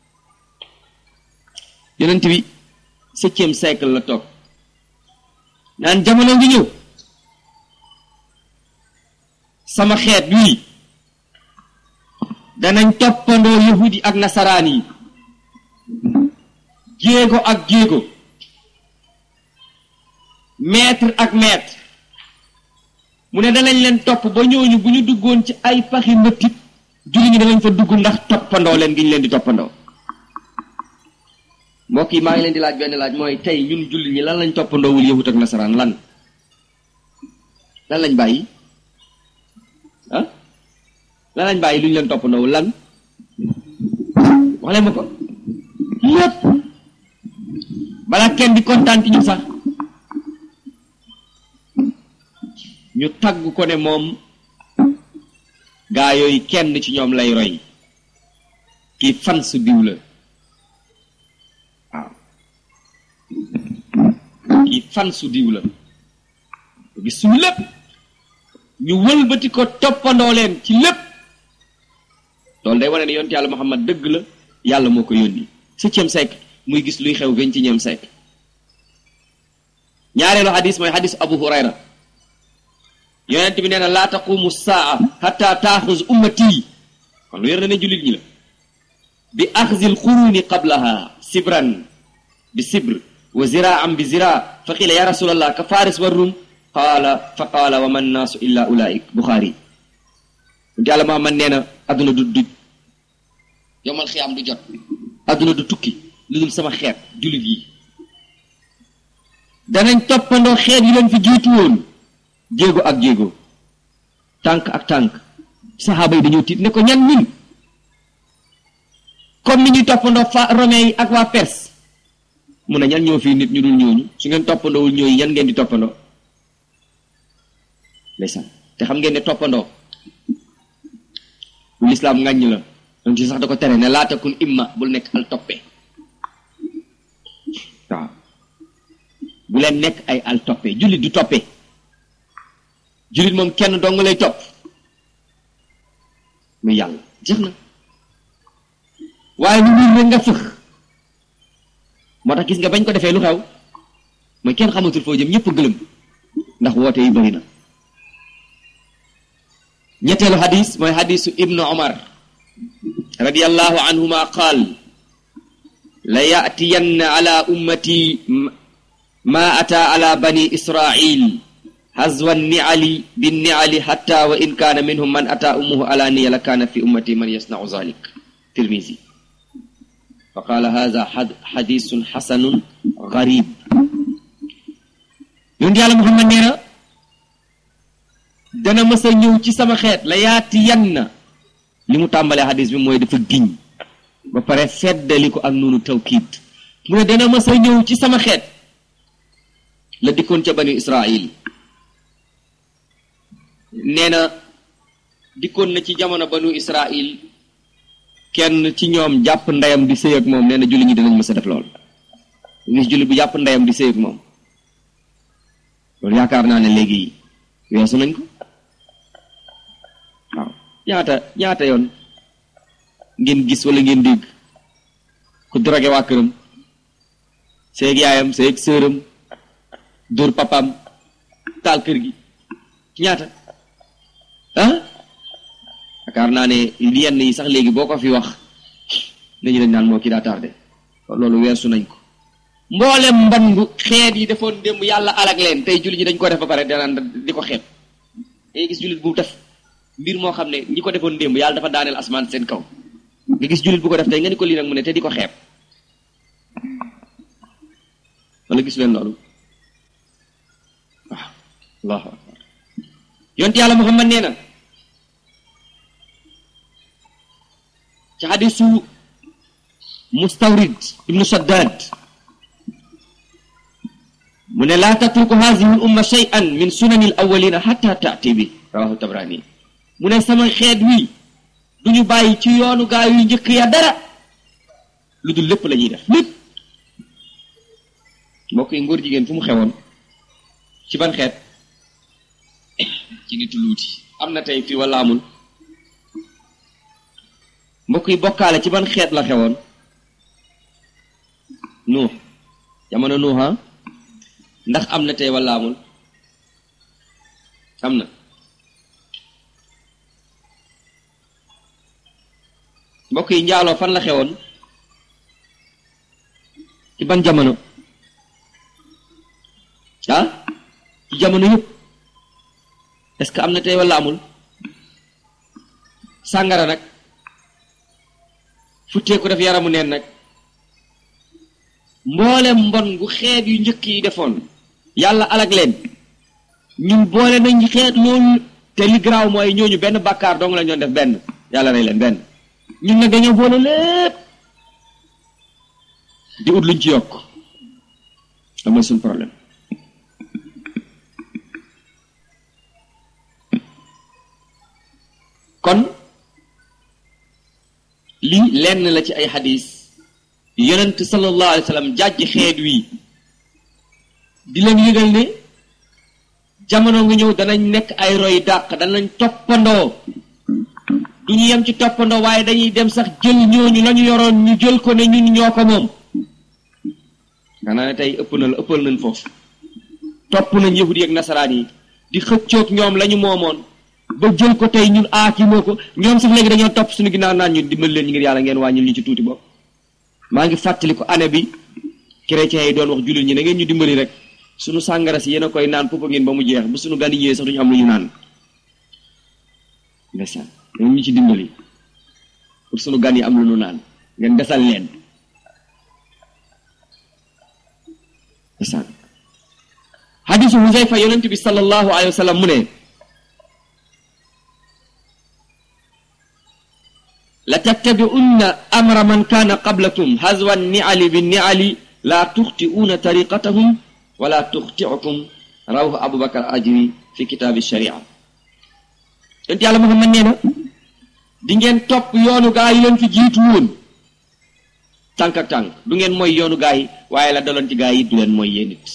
yonent bi septième siècle la toog naan jamono ngi ñëw sama xeet bii danañ toppandoo yahudi ak nasaraan yi jéego ak jéego maître ak maître mu ne danañ leen topp ba ñooñu bu ñu duggoon ci ay paxi mbëttit julli ñi danañ fa dugg ndax toppandoo leen gi ñu leen di toppandoo mbokk yi maa ngi leen di laaj benn laaj mooy tey ñun julli ñi lan lañ toppandoowul yahut ak nasaraan lan lan lañ bàyyi ah lan lañ bàyyi lu ñu leen toppandoowul lan wax leen ma ko lépp balaa kenn di kontaan ci ñu sax ñu tagg ko ne moom gaa yooyu kenn ci ñoom lay roy kii fan su diw la waaw kii fan su diw la gis suñu lépp ñu wëlbati ko toppandoo leen ci lépp loolu day wane ne yonent yàlla Muhammad dëgg la yàlla moo ko yónni septième siècle muy gis luy xew vingtième siècle ñaareelu xadis mooy xadis Abu Hurayra yonent bi nee na laa taqumu saa xatta taaxuz ummati kon lu yor na ne jullit ñi la bi axzil xuruuni qablaha sibran bi sibr wa ziraan bi zira fa qila ya rasulallah ka faris wa rum qaala fa qaala wa man naasu illa ulaik buxaari nti yàlla Muhammad nee na adduna du du yomal xiyaam du jot adduna du tukki lu dul sama xeet jullit yi danañ toppandoo xeet yi leen fi jiitu woon jéego ak jéego tànk ak tànk saxaaba yi dañoo tiit ne ko ñan ñun comme ni ñuy toppandoo fa romain yi ak waa perse mu ne ñan ñoo fii nit ñu dul ñooñu su ngeen toppandoowul ñooñu ñan ngeen di toppandoo ndeysaan te xam ngeen ne toppandoo lu lislaam ngàññ la donc ci sax da ko tere ne laa takun imma bul nekk al toppe waaw bu leen nekk ay al toppe jullit du toppe jullit moom kenn dong lay topp muy yàlla jeex na waaye lu wér rek nga fëx moo tax gis nga bañ ko defee lu xew mooy kenn xamatul foo jëm ñëpp gëlëm ndax woote yi bëri na ñetteelu xadis mooy xadisu ibnu omar radiallahu anhuma qaal la yaatiyanna ala ummati ma ata ala bani israil hazwa niali binniali hatta wa in kaana minhum man ata ummuhu alaniya la kaana fi ummati man yasnau zalik tirmisi fa qaala hada xadisun xasanun garib yonent yàlla muhammad nee na dana mës a ñëw ci sama xeet la yaati yan na li mu tàmbalee xadis bi mooy dafa giñ ba pare feddali ko ak noonu tawkiid mu ne dana mës a ñëw ci sama xeet la dikkoon ca bani israil nee na dikkoon na ci jamono banu israil kenn ci ñoom jàpp ndeyam di sëy ak moom nee na julli ñi dinañ mës a def lool gis julli bu jàpp ndeyam di sëy ak moom loolu yaakaar naa ne léegi weesu nañ ko waaw ñaata ñaata yoon ngeen gis wala ngeen dégg ku drogué waa këram seeg yaayam seeg sëram dóor papam taal kër gi ñaata ah yaakaar naa ne yenn yi sax léegi boo ko fi wax nañu dañ naan moo kii daa tardé loolu weesu nañ ko mboolem mbandu xeet yi defoon démb yàlla alag leen tey jullit ñi dañ ko def ba pare danaan di ko xeeb day gis jullit bu def mbir moo xam ne ñi ko defoon démb yàlla dafa daaneel asmaan seen kaw nga gis jullit bu ko def tey nga ni ko lii nag mu ne te di ko xeeb wala gis leen loolu waaw allahu akbar yonte yàlla muhammad nee na ci xadisu mustawrid ibnu saddad mu ne laa tatruku hadihi l umma shay'an min sunani l awalina xata taati bi rawahu tabrani mu ne sama xeet wi du ñu bàyyi ci yoonu gaa yu njëkk ya dara lu dul lépp la ñuy def lépp mbokk yi ngóor jigéen fu mu xewoon ci ban xeet ci nitu luuti am na tey fii wala amul mbokk yi bokkaale ci ban xeet la xewoon nuux jamono nuuxa ndax am na tey wala amul am na mbokk yi njaaloo fan la xewoon ci ban jamono ah ci jamono yëpp est-ce que am na tey wala amul sàngara nag futteeku def yaramu neen nag mboolem mbon gu xeet yu njëkk yi defoon yàlla alag leen ñun boole nañ xeet loolu te li garaaw mooy ñooñu benn bàkkaar dong la ñoon def benn yàlla rey leen benn ñun nag dañoo boole lépp di ut luñ ci yokk da mooy suñ problème kon lii lenn la ci ay xadis yonent sallallahu alayhi wa sallam jàjj xeet wi di leen yëgal ne jamono nga ñëw danañ nekk ay roy dàq danañ toppandoo du ñu yem ci toppandoo waaye dañuy dem sax jël ñooñu la ñu yoroon ñu jël ko ne ñun ñoo ko moom xanaa ne tey ëpp na la ëppal nañ foofu topp nañ yahudi ak nasaraan yi di di xëccoog ñoom la ñu moomoon ba jël ko tey ñun aaki moo ko ñoom sax léegi dañoo topp suñu ginnaaw naan ñu dimbali leen ñu ngir yàlla ngeen wàññil ñu ci tuuti bopp maa ngi fàttali ko année bi chrétiens yi doon wax jullit ñi na ngeen ñu dimbali rek suñu sàngara si yéen a koy naan puppa ngeen ba mu jeex bu suñu gan yi ñëwee sax duñu am lu ñu naan ndeysaan ngeen ñu ci dimbali pour suñu gan yi am lu ñu naan ngeen desal leen ndeysaan hadisu Huzayfa yonent bi sallallahu alayhi wa sallam mu ne la tattabi'unna amra man kaana qablakum hazwa ni'ali bi ni'ali la tuxti'uuna tariqatahum wala tuxti'ukum rawahu abubakar ajri fi kitaabi sharia yonent yàlla Muhammad nee na di ngeen topp yoonu gaa yi leen fi jiitu woon tànk ak tànk du ngeen mooy yoonu gaa yi waaye la daloon ci gaa yi du leen mooy yéen it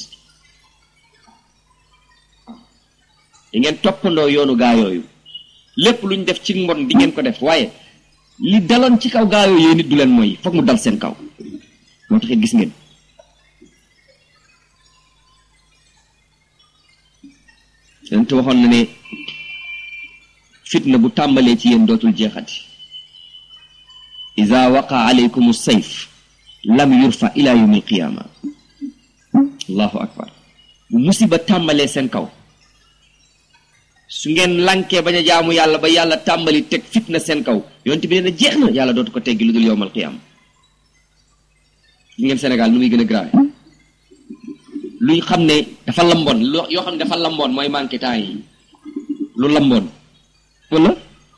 di ngeen toppandoo yoonu gaa yooyu lépp lu ñu def ci mbon di ngeen ko def waaye li daloon ci kaw gaa yooyu yéen it du leen mooy foog mu dal seen kaw moo taxit gis ngeen yonent waxoon na ne fitna bu tàmbalee ci yéen dootul jeexati ida waqa alaykum sayf lam yurfa ila yawmi alqiyama allahu akbar bu musiba tàmbalee seen kaw su ngeen lankee bañ a jaamu yàlla ba yàlla tàmbali teg fitna seen kaw yonent bi nee na jeex na yàlla dootu ko teggi lu dul yowmal qiyaama gis ngeen Sénégal nu muy gën a grave luñ xam ne dafa lamboon loo yoo xam ne dafa lamboon mooy manqué temps yi lu lamboon wala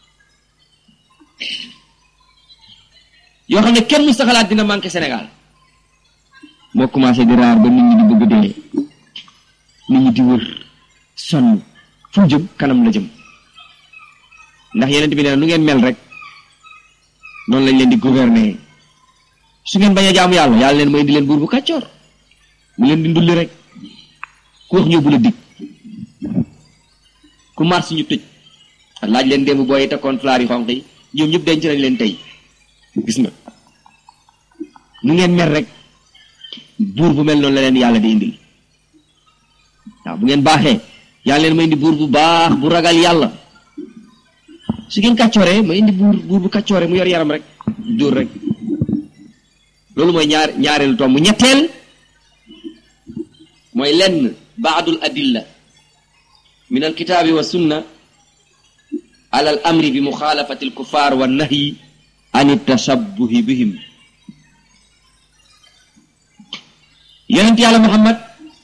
yoo xam ne kenn mu saxalaat dina manqué Sénégal moo commencé di raar ba nit ñi di bëgg dee nit ñi di wër sonn fu mu jëm kanam la jëm ndax yeneen bi nee na nu ngeen mel rek noonu lañ leen di gouverner su ngeen bañ a jaamu yàlla yàlla leen may di leen buur bu kàccoor mu leen di ndulli rek ku wax ñëw bu la dig ku mars ñu tëj laaj leen démb booy takkoon flaar yi xonq yi ñoom ñëpp denc nañ leen tey gis nga nu ngeen mel rek buur bu mel noonu la leen yàlla di indil waaw bu ngeen baaxee yàlla leen ma indi buur bu baax bu ragal yàlla su ngeen kàccooree ma indi buur buur bu kàccooree mu yor yaram rek dóor rek loolu mooy ñaar ñaareelu tomb ñetteel mooy lenn baadul adilla min alkitaabi wa sunna ala al amri bi muxaalafati alkuffar wa nahyi an tashabbuhi bihim yonent yàlla muhammad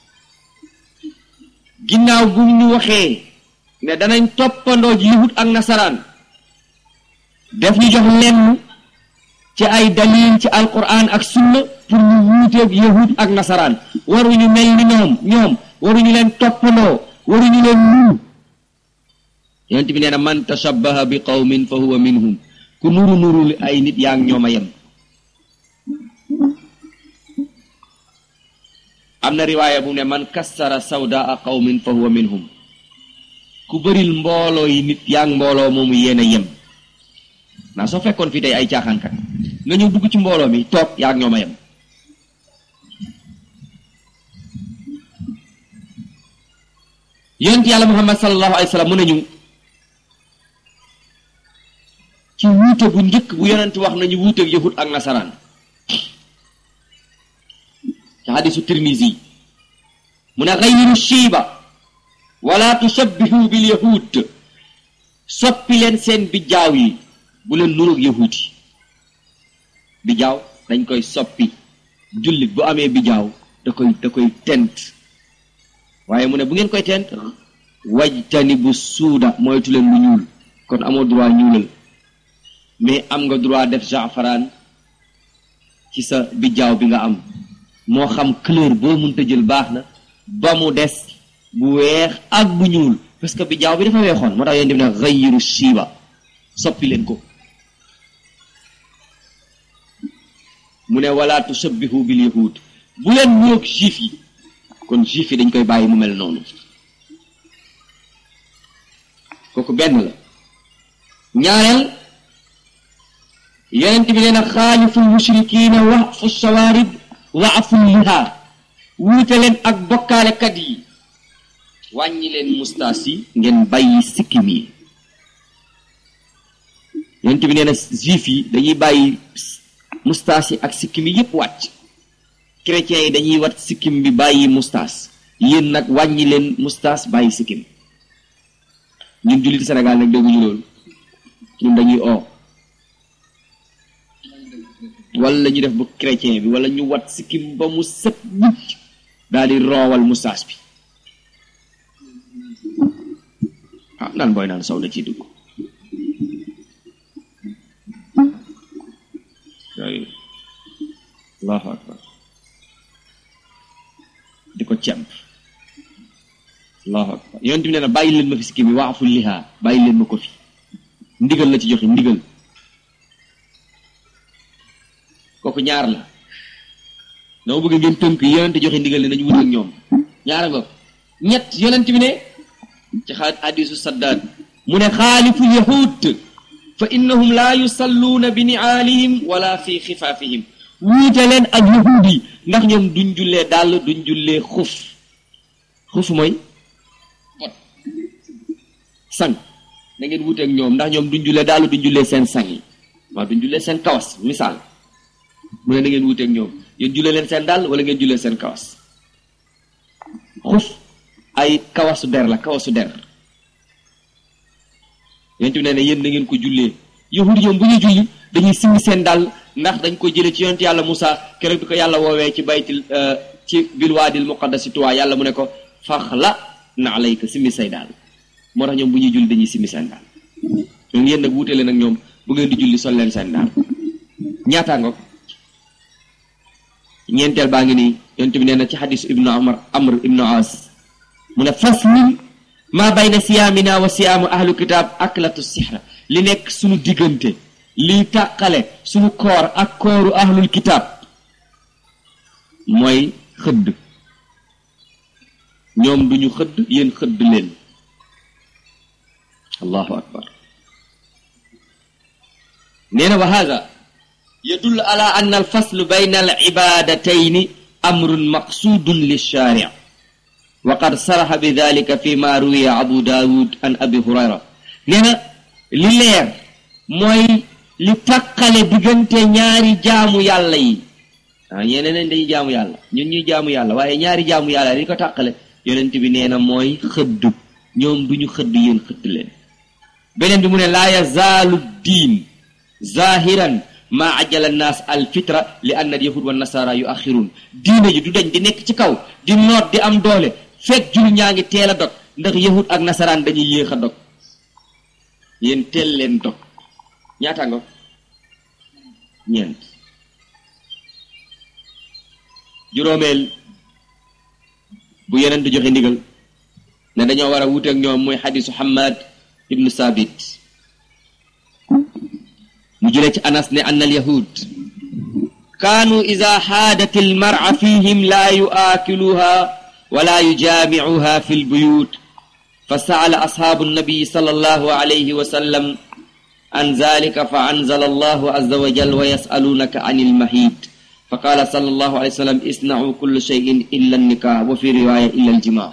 ginnaaw bu ñu waxee ne danañ toppandoo ji yahud ak nasaraan def ñu jox lenn ci ay dalil ci alquran ak sunna pour ñu wuuteeg yahud ak nasaraan waruñu mel ni ñoom ñoom waruñu leen toppandoo waruñu leen nuru yonent bi nee na man tashabbaha bi qawmin fa huwa minhum ku nuru nuru li ay nit yaa ngi ñoom a yem am na riwaaya bu ne man kassara sawdaa qawmin fa huwa minhum ku bëril mbooloo yi nit yaa ngi mbooloo moomu yéen a yem naa soo fekkoon fii tey ay caaxaankat nga ñëw dugg ci mbooloo mi toog yaa ngi ñoom a yem yonent yàlla muhammad sallallahu alayhi wa sallam mu nañu ci wuute bu njëkk bu yonent wax nañu wuuteeg yahud ak nasaraan ci hadisu tirmisi mu ne xayyiru shiiba wala tushabbihu bil yahud soppi leen seen bijaaw yi bu leen nuroog yahud yi bijaaw dañ koy soppi jullit bu amee bijaaw da koy da koy tent waaye mu ne bu ngeen koy tent wajtani bu suuda moytu leen lu ñuul kon amoo droit ñuulal mais am nga droit def jafaraan ci sa bijaaw bi nga am moo xam couleur boo mënta jël baax na ba mu des bu weex ak bu ñuul parce que bijaaw bi dafa weexoon moo tax yéen def ne xayiru shiiba soppi leen ko mu ne wala tushabbihu bil yahud bu leen ñoog juif yi kon juif yi dañ koy bàyyi mu mel noonu kooku benn la ñaareel yonent bi nee na xaaliful mushrikiina waxfu shawaarib wa aful liha wuute leen ak bokkaalekat yi wàññi leen mustaas yi ngeen bàyyi sikkim yi yonent bi nee na juif yi dañuy bàyyi mustaas yi ak sikkim yi yépp wàcc chrétiens yi dañuy wat sikkim bi bàyyi mustaas yéen nag wàññi leen mustaas bàyyi sikkim ñun jullit Sénégal nag dégguñu loolu ñun dañuy oo wala ñu def bu chrétien bi wala ñu wat sikkim ba mu set mucc daal di roowal mustaas bi ah naan booy naan sow na ciy dugg yooyu allahu akbar di ko cemp allahu akbar yonent bi nee na bàyyi leen ma fi sikkim bi waafu lihaa bàyyi leen ma ko fi ndigal la ci joxe ndigal kooku ñaar la dama bëgg ngeen tënk yonent joxe ndigal ne nañu wut ak ñoom ñaara nga ñett yonent bi ne ci xaat hadisu saddaad mu ne xaaliful yahud fa innahum laa yusalluuna bi niaalihim wala fi xifaafihim wuute leen ak yahud yi ndax ñoom duñ jullee dàll duñ jullee xuf xuf mooy pot sang da ngeen wuute ak ñoom ndax ñoom duñ jullee dàll duñ jullee seen sang yi waaw duñ jullee seen kawas misaal mu ne da ngeen wuute ak ñoom yéen jullee leen seen dàll wala ngeen jullee seen kawas xuf ay kawasu der la kawasu der yonent bi nee ne yéen da ngeen ko jullee yahud ñoom bu ñuy julli dañuy simmi seen dàll ndax dañ ko jëlee ci yonent yàlla Moussa keroog bi ko yàlla woowee ci baytil ci bilwaadil muqaddasi tuwaa yàlla mu ne ko fax la na alayka simmi say daal moo tax ñoom bu ñuy julli dañuy simmi seen daal ñoom yéen nag wuute leen ak ñoom bu ngeen di julli sol leen seen daal ñaataa nga ñeenteel baa ngi nii yonent bi nee na ci xadisu ibnu amar amr ibnu as mu ne faslun maa bayna siyaamina wa siyaamu ahlu kitaab aklatu sixra li nekk suñu diggante liy tàqale suñu koor ak kooru ahlul kitaab mooy xëdd ñoom duñu xëdd yéen xëdd leen allahu akbar nee na wa hada yadullu ala anna alfaslu bayna alibadatayn amrun maqsudun lilshari wa qad saraxa bi dalika fi ma ruwiya abu daawud an abi hurayra nee na li leer mooy li tàqale diggante ñaari jaamu yàlla yi ah ñeneen nañ dañuy jaamu yàlla ñun ñuy jaamu yàlla waaye ñaari jaamu yàlla li ko tàqale yonent bi nee na mooy xëdd ñoom duñu xëdd yéen xëdd leen beneen bi mu ne laa yazaalu diin zahiran maa ajala naas al fitra li anna al yahud wa nasara yu axirun diine ji du dañ di nekk ci kaw di noot di am doole fekk jul ñaa ngi teel a dog ndax yahud ak nasaraan dañuy yéex a dog yéen teel leen dog ñaata nga ñeent juróomeel bu yeneen di joxe ndigal ne dañoo war a wuteek ñoom mooy xadisu Hamad ibnu Sabit mu jëlee ci Anas ne anna al yahud kaanu ida xaadat al mara fihim laa yuaakiluha wala yujaamicuha fi lbuyut fa saala ashaabu nnabiyi sal allahu alayhi wa sallam an zalika fa anzala allahu azza wa jal wa yasalunaka an ilmahid fa qaala sal allahu alayhi wa sallam isnau kulla cheyin illa annikah wa fi riwaya illa aljimaa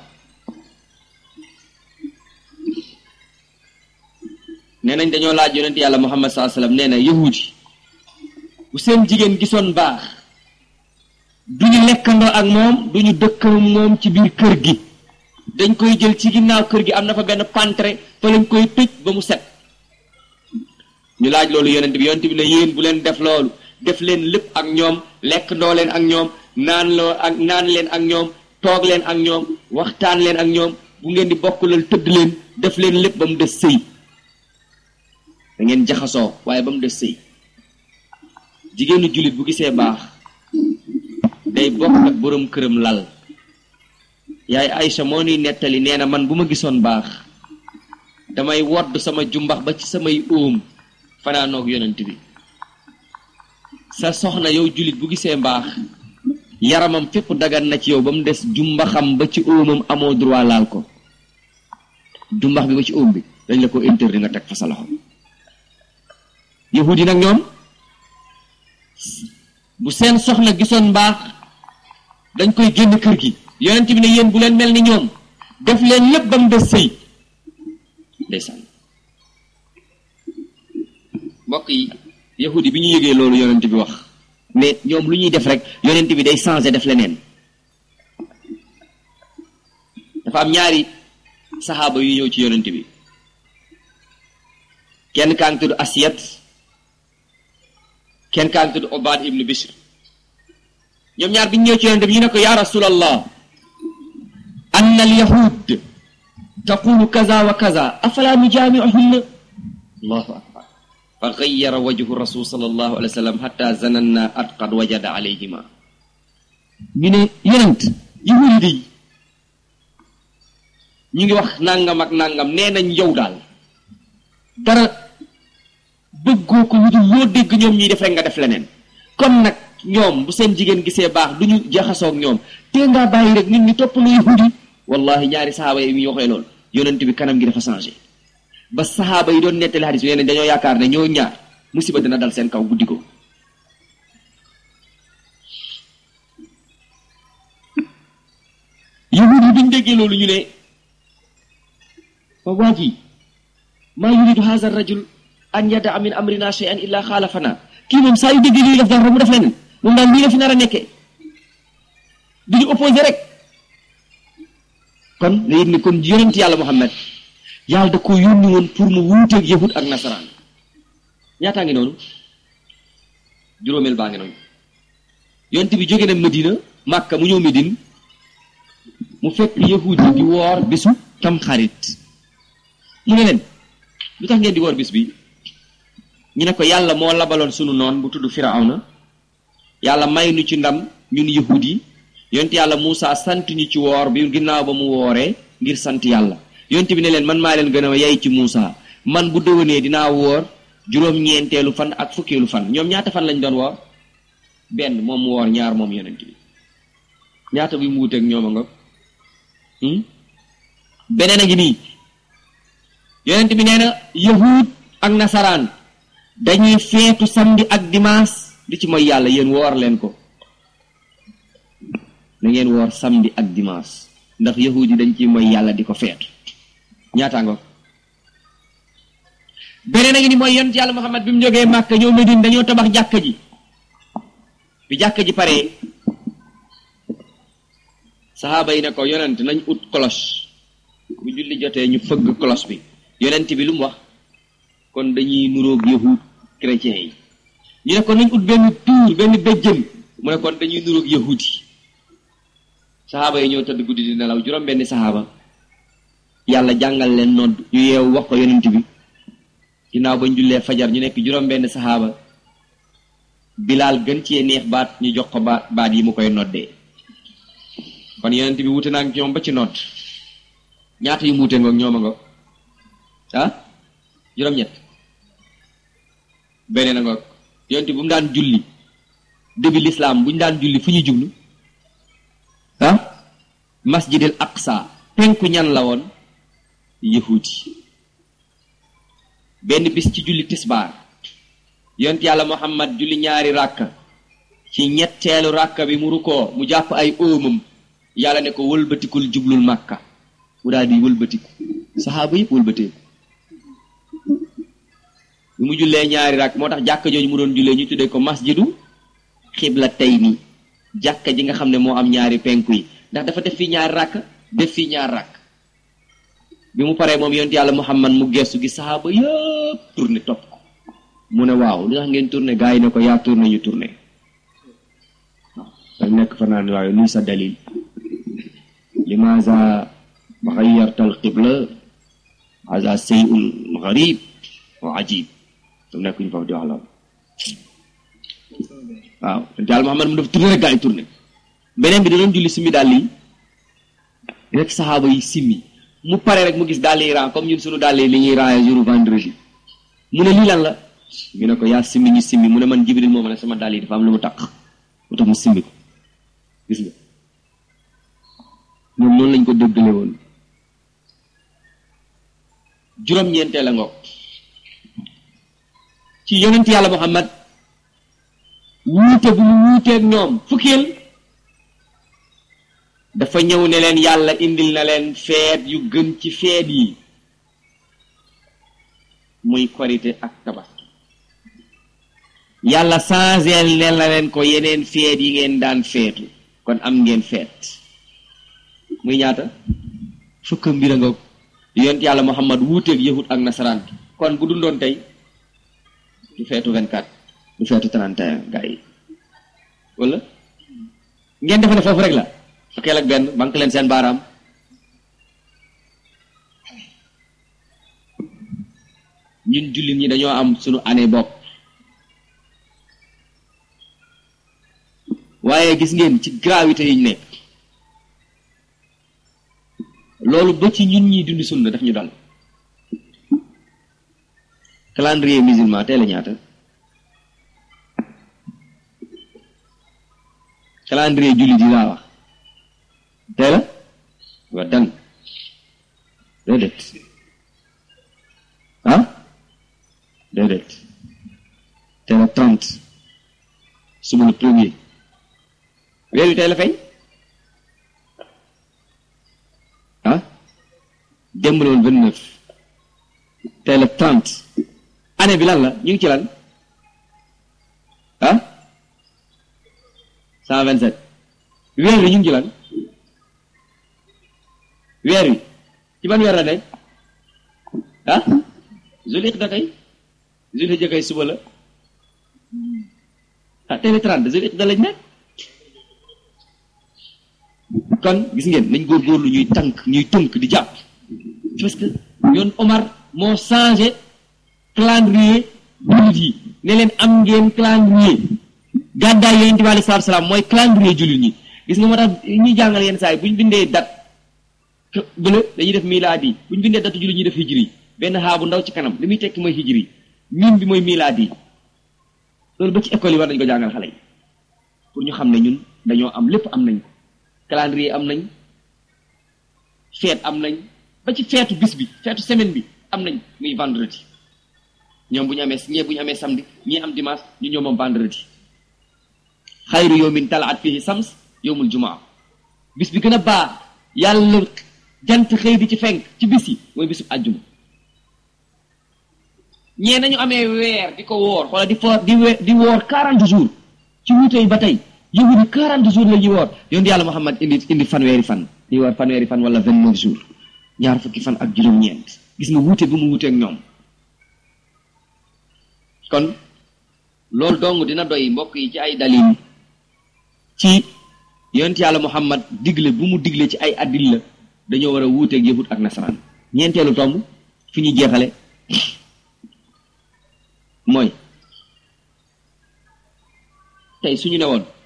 nee nañ dañoo laaj yonent yàlla muhammad saa sallam nee na yahudi bu seen jigéen gisoon baax duñu lekkandoo ak moom duñu dëkkandoo moom ci biir kër gi dañ koy jël ci ginnaaw kër gi am na fa benn pantre fa lañ koy tëj ba mu set ñu laaj loolu yonent bi yonent bi ne yéen bu leen def loolu def leen lépp ak ñoom lekkandoo leen ak ñoom naan loo ak naan leen ak ñoom toog leen ak ñoom waxtaan leen ak ñoom bu ngeen di bokkulal tëdd leen def leen lépp ba mu des sëy da ngeen jaxasoo waaye ba mu des sëy jigéenu jullit bu gisee baax day bokk ak boroom këram lal yaay Aïcha moo nuy nettali nee na man bu ma gisoon baax damay wodd sama jumbax ba ci samay óom fanaanoog yonent bi sa soxna yow jullit bu gisee mbaax yaramam fépp dagan na ci yow ba mu des jumbaxam ba ci óomam amoo droit laal ko jumbax bi ba ci óom bi dañ la ko interdit nga teg fa sa loxo yahudi nag ñoom bu seen soxna gisoon mbaax dañ koy génn kër gi yonent bi ne yéen bu leen mel ni ñoom def leen lépp ba mu des sëy ndeysaan mbokk yi yahudi bi ñu yëgee loolu yonent bi wax mais ñoom lu ñuy def rek yonent bi day changé def leneen dafa am ñaari saxaaba yu ñëw ci yonent bi kenn kaa ngi tudd asiyat kenn kaa ngi tudd obad ibnu bishr ñoom ñaar bi ñu ñëw ci yonent bi ñu ne ko ya rasulallah anna al yahud taqulu kaza wa kaza afala nujaamiuhunna allahu akbar fa gayyara wajhu rasul sallallahu alayhi wa sallam hatta zananna at qad wajada alayhima ñu ne yonent yahudi day ñu ngi wax nangam ak nangam nee nañ yow daal dara bëggoo ko wutul loo dégg ñoom ñuy def rek nga def leneen comme nag ñoom bu seen jigéen gisee baax du ñu jaxasoog ñoom te ngaa bàyyi rek nit ñi topp lu yahudi wallahi ñaari saxaaba yi ñu waxee loolu yonent bi kanam gi dafa changé ba saxaaba yi doon nettali xadis bi nee nañ dañoo yaakaar ne ñoo ñaar musiba dina dal seen kaw guddi ko yahud yi biñ déggee loolu ñu ne fa waa ji maa yuridu haza rajul an yadaa min amrina shay'an illa xaalafana kii moom saa yu déggee lii def dara mu def leneen moom daal lii la fi nar a nekkee du ñu opposé rek kon nga yëg ni kon yonent yàlla Muhammad yàlla da ko yónni woon pour mu wuuteeg yahud ak nasaraan ñaataa ngi noonu juróomeel baa ngi noonu yonent bi jóge na Medina Màkka mu ñëw Medine mu fekk yahud yi di woor bisu tam xarit mu ne leen lu tax ngeen di woor bis bi ñu ne ko yàlla moo labaloon sunu noon bu tudd Firawna yàlla may nu ci ndam ñun yahud yi yonent yàlla Muusa sant ñu ci woor bi ginnaaw ba mu wooree ngir sant yàlla yonent bi ne leen man maa leen gën a yay ci Muusa man bu déwénee dinaa woor juróom-ñeenteelu fan ak fukkeelu fan ñoom ñaata fan lañ doon woor benn moom mu woor ñaar moom yonent bi ñaata bi mu wuteeg ñoom a nga beneen a ngi nii yonent bi nee na yahud ak nasaraan dañuy feetu samedi ak dimanche di ci mooy yàlla yéen woor leen ko na ngeen woor samedi ak dimanche ndax yahud yi dañ ci mooy yàlla di ko feetu ñaata nga beneen a ngi ni mooy yonent yàlla Muhammad bi mu jógee Màkka ñëw Medine dañoo tabax jàkka ji bi jàkka ji paree saxaaba yi ne ko yonent nañ ut cloche bu julli jotee ñu fëgg cloche bi yonent bi lu mu wax kon dañuy nuroog yahud chrétiens yi ñu ne kon nañ ut benn tuur benn béjjën mu ne kon dañuy nuroog yahud yi saxaaba yi ñoo tëdd guddi di nelaw juróom benni saxaaba yàlla jàngal leen nodd ñu yeew wax ko yonent bi ginnaaw bañ jullee fajar ñu nekk juróom benn saxaaba bilaal gën cee neex baat ñu jox ko baat baat yi mu koy noddee kon yonent bi wute naa ak ñoom ba ci nodd ñaata yu mu wute ngoog ñoom a ngoog ah juróom-ñett beneen a ngoog yonent bu mu daan julli début l'islam bu ñu daan julli fu ñuy jublu ah masjidil aqsa penku ñan la woon yahudi benn bis ci julli tisbaar yonent yàlla muhammad julli ñaari ràkka ci ñetteelu ràkka bi mu rukkoo mu jàpp ay óomam yàlla ne ko wëlbatikul jublul màkka mu daal di wëlbatiku saxaaba yëpp wëlbateeku bi mu jullee ñaari ràkk moo tax jàkka jooju mu doon jullee ñu tuddee ko masjidu xibla tey nii jàkka ji nga xam ne moo am ñaari penku yi ndax dafa def fii ñaari ràkk def fii ñaar ràkk bi mu paree moom yonent yàlla muhammad mu gestu gi saxaaba yëpp tourné topp ko mu ne waaw li tax ngeen tourné gars yi ne ko yaa tourné ñu tourné waaw dañ nekk fa naan waaye luy sa dalil limaza xayyarta al qibla haza seyun garib wa ajib dam nekk ñu foofu di wax loolu waaw yonent yàlla muhammad mu def tourné rek gars yi tourné beneen bi da doon julli simmi daal yi rek saxaaba yi simmi mu pare rek mu gis daal yi ran comme ñun suñu daal yi li ñuy raaya jour vendredi mu ne lii lan la ñu ne ko yaa simmi ñu simmi mu ne man jibril moo ma ne sama daal yi dafa am lu mu taq mu tax mu simmi ko gis nga ñoom noonu lañ ko déggale woon juróom-ñeentee la ngoog ci yonent yàlla muhammad wuute bu mu wuuteeg ñoom fukkeel dafa dafa ñëw ne leen yàlla indil na leen feet yu gën ci feet yi muy korite ak tabaski yàlla changeel ne la leen ko yeneen feet yi ngeen daan feetu kon am ngeen feet muy ñaata fukk mbir a nga yonent yàlla muhammad wuuteeg yahud ak nasaraan kon bu dundoon tey du feetu 24 du feetu 31 gaa yi wala ngeen defe ne foofu rek la fukkeel ak benn banque leen seen baaraam ñun jullit ñi dañoo am sunu année bopp waaye gis ngeen ci gravité yi ñu nekk loolu ba ci ñun ñi dund sunna daf ñu dal calendrier musulman tey la ñaata calendrier jullit yi laa wax tey la wa dan déedéet ah déedéet tey la trente suba le premier weer wi tey la feeñ ah démb la woon vingt neuf tey la trente année bi lan la ñu ngi ci lan ah cent vingt sept weer wi ñu ngi ci lan weer wi ci ban weer la nekk ah Zulhijja kay Zulhijja kay suba la ah tey la trente Zulhijja lañ nekk kon gis ngeen nañ góorgóorlu ñuy tànk ñuy tënk di jàpp parce que yoon Omar moo changé calendrier jullit yi ne leen am ngeen calendrier gàddaay yonent bi alei salatu salaam mooy calendrier jullit ñi gis nga moo tax ñuy jàngal yenn saa yi bu ñu bindee date bële dañuy def milaadi bu ñu bindee date jullit ñuy def hijri benn xaa bu ndaw ci kanam li muy tekki mooy hijri ñun bi mooy milaadi loolu ba ci école yi war nañu ko jàngal xale yi pour ñu xam ne ñun dañoo am lépp am nañ ko calendrier am nañ feet am nañ ba ci feetu bis bi feetu semaine bi am nañ muy vendredi ñoom bu ñu amee ñee bu ñu amee samedi ñii am dimanche ñu ñoom moom vendredi xayru yawmin talaat fihi sams yawmul jumaa bis bi gën a baax yàlla jant xëy di ci fenk ci bis yi mooy bisu àjjuma ñee nañu amee weer di ko woor wala di foor di we di woor quarante jours ci wuute yi ba tey yahudi quarante jours la ñuy woor yonent yàlla Muhammad indi indi fanweeri fan ñuy woor fanweeri fan wala vingt neuf jours ñaar fukki fan ak juróom-ñeent gis nga wuute bu mu wuuteeg ñoom kon loolu dong dina doy mbokk yi ci ay dalil ci yonent yàlla Muhammad digle bu mu digle ci ay addil la dañoo war a wuuteeg yahud ak nasaraan ñeenteelu tomb fi ñuy jeexale mooy tey suñu ne woon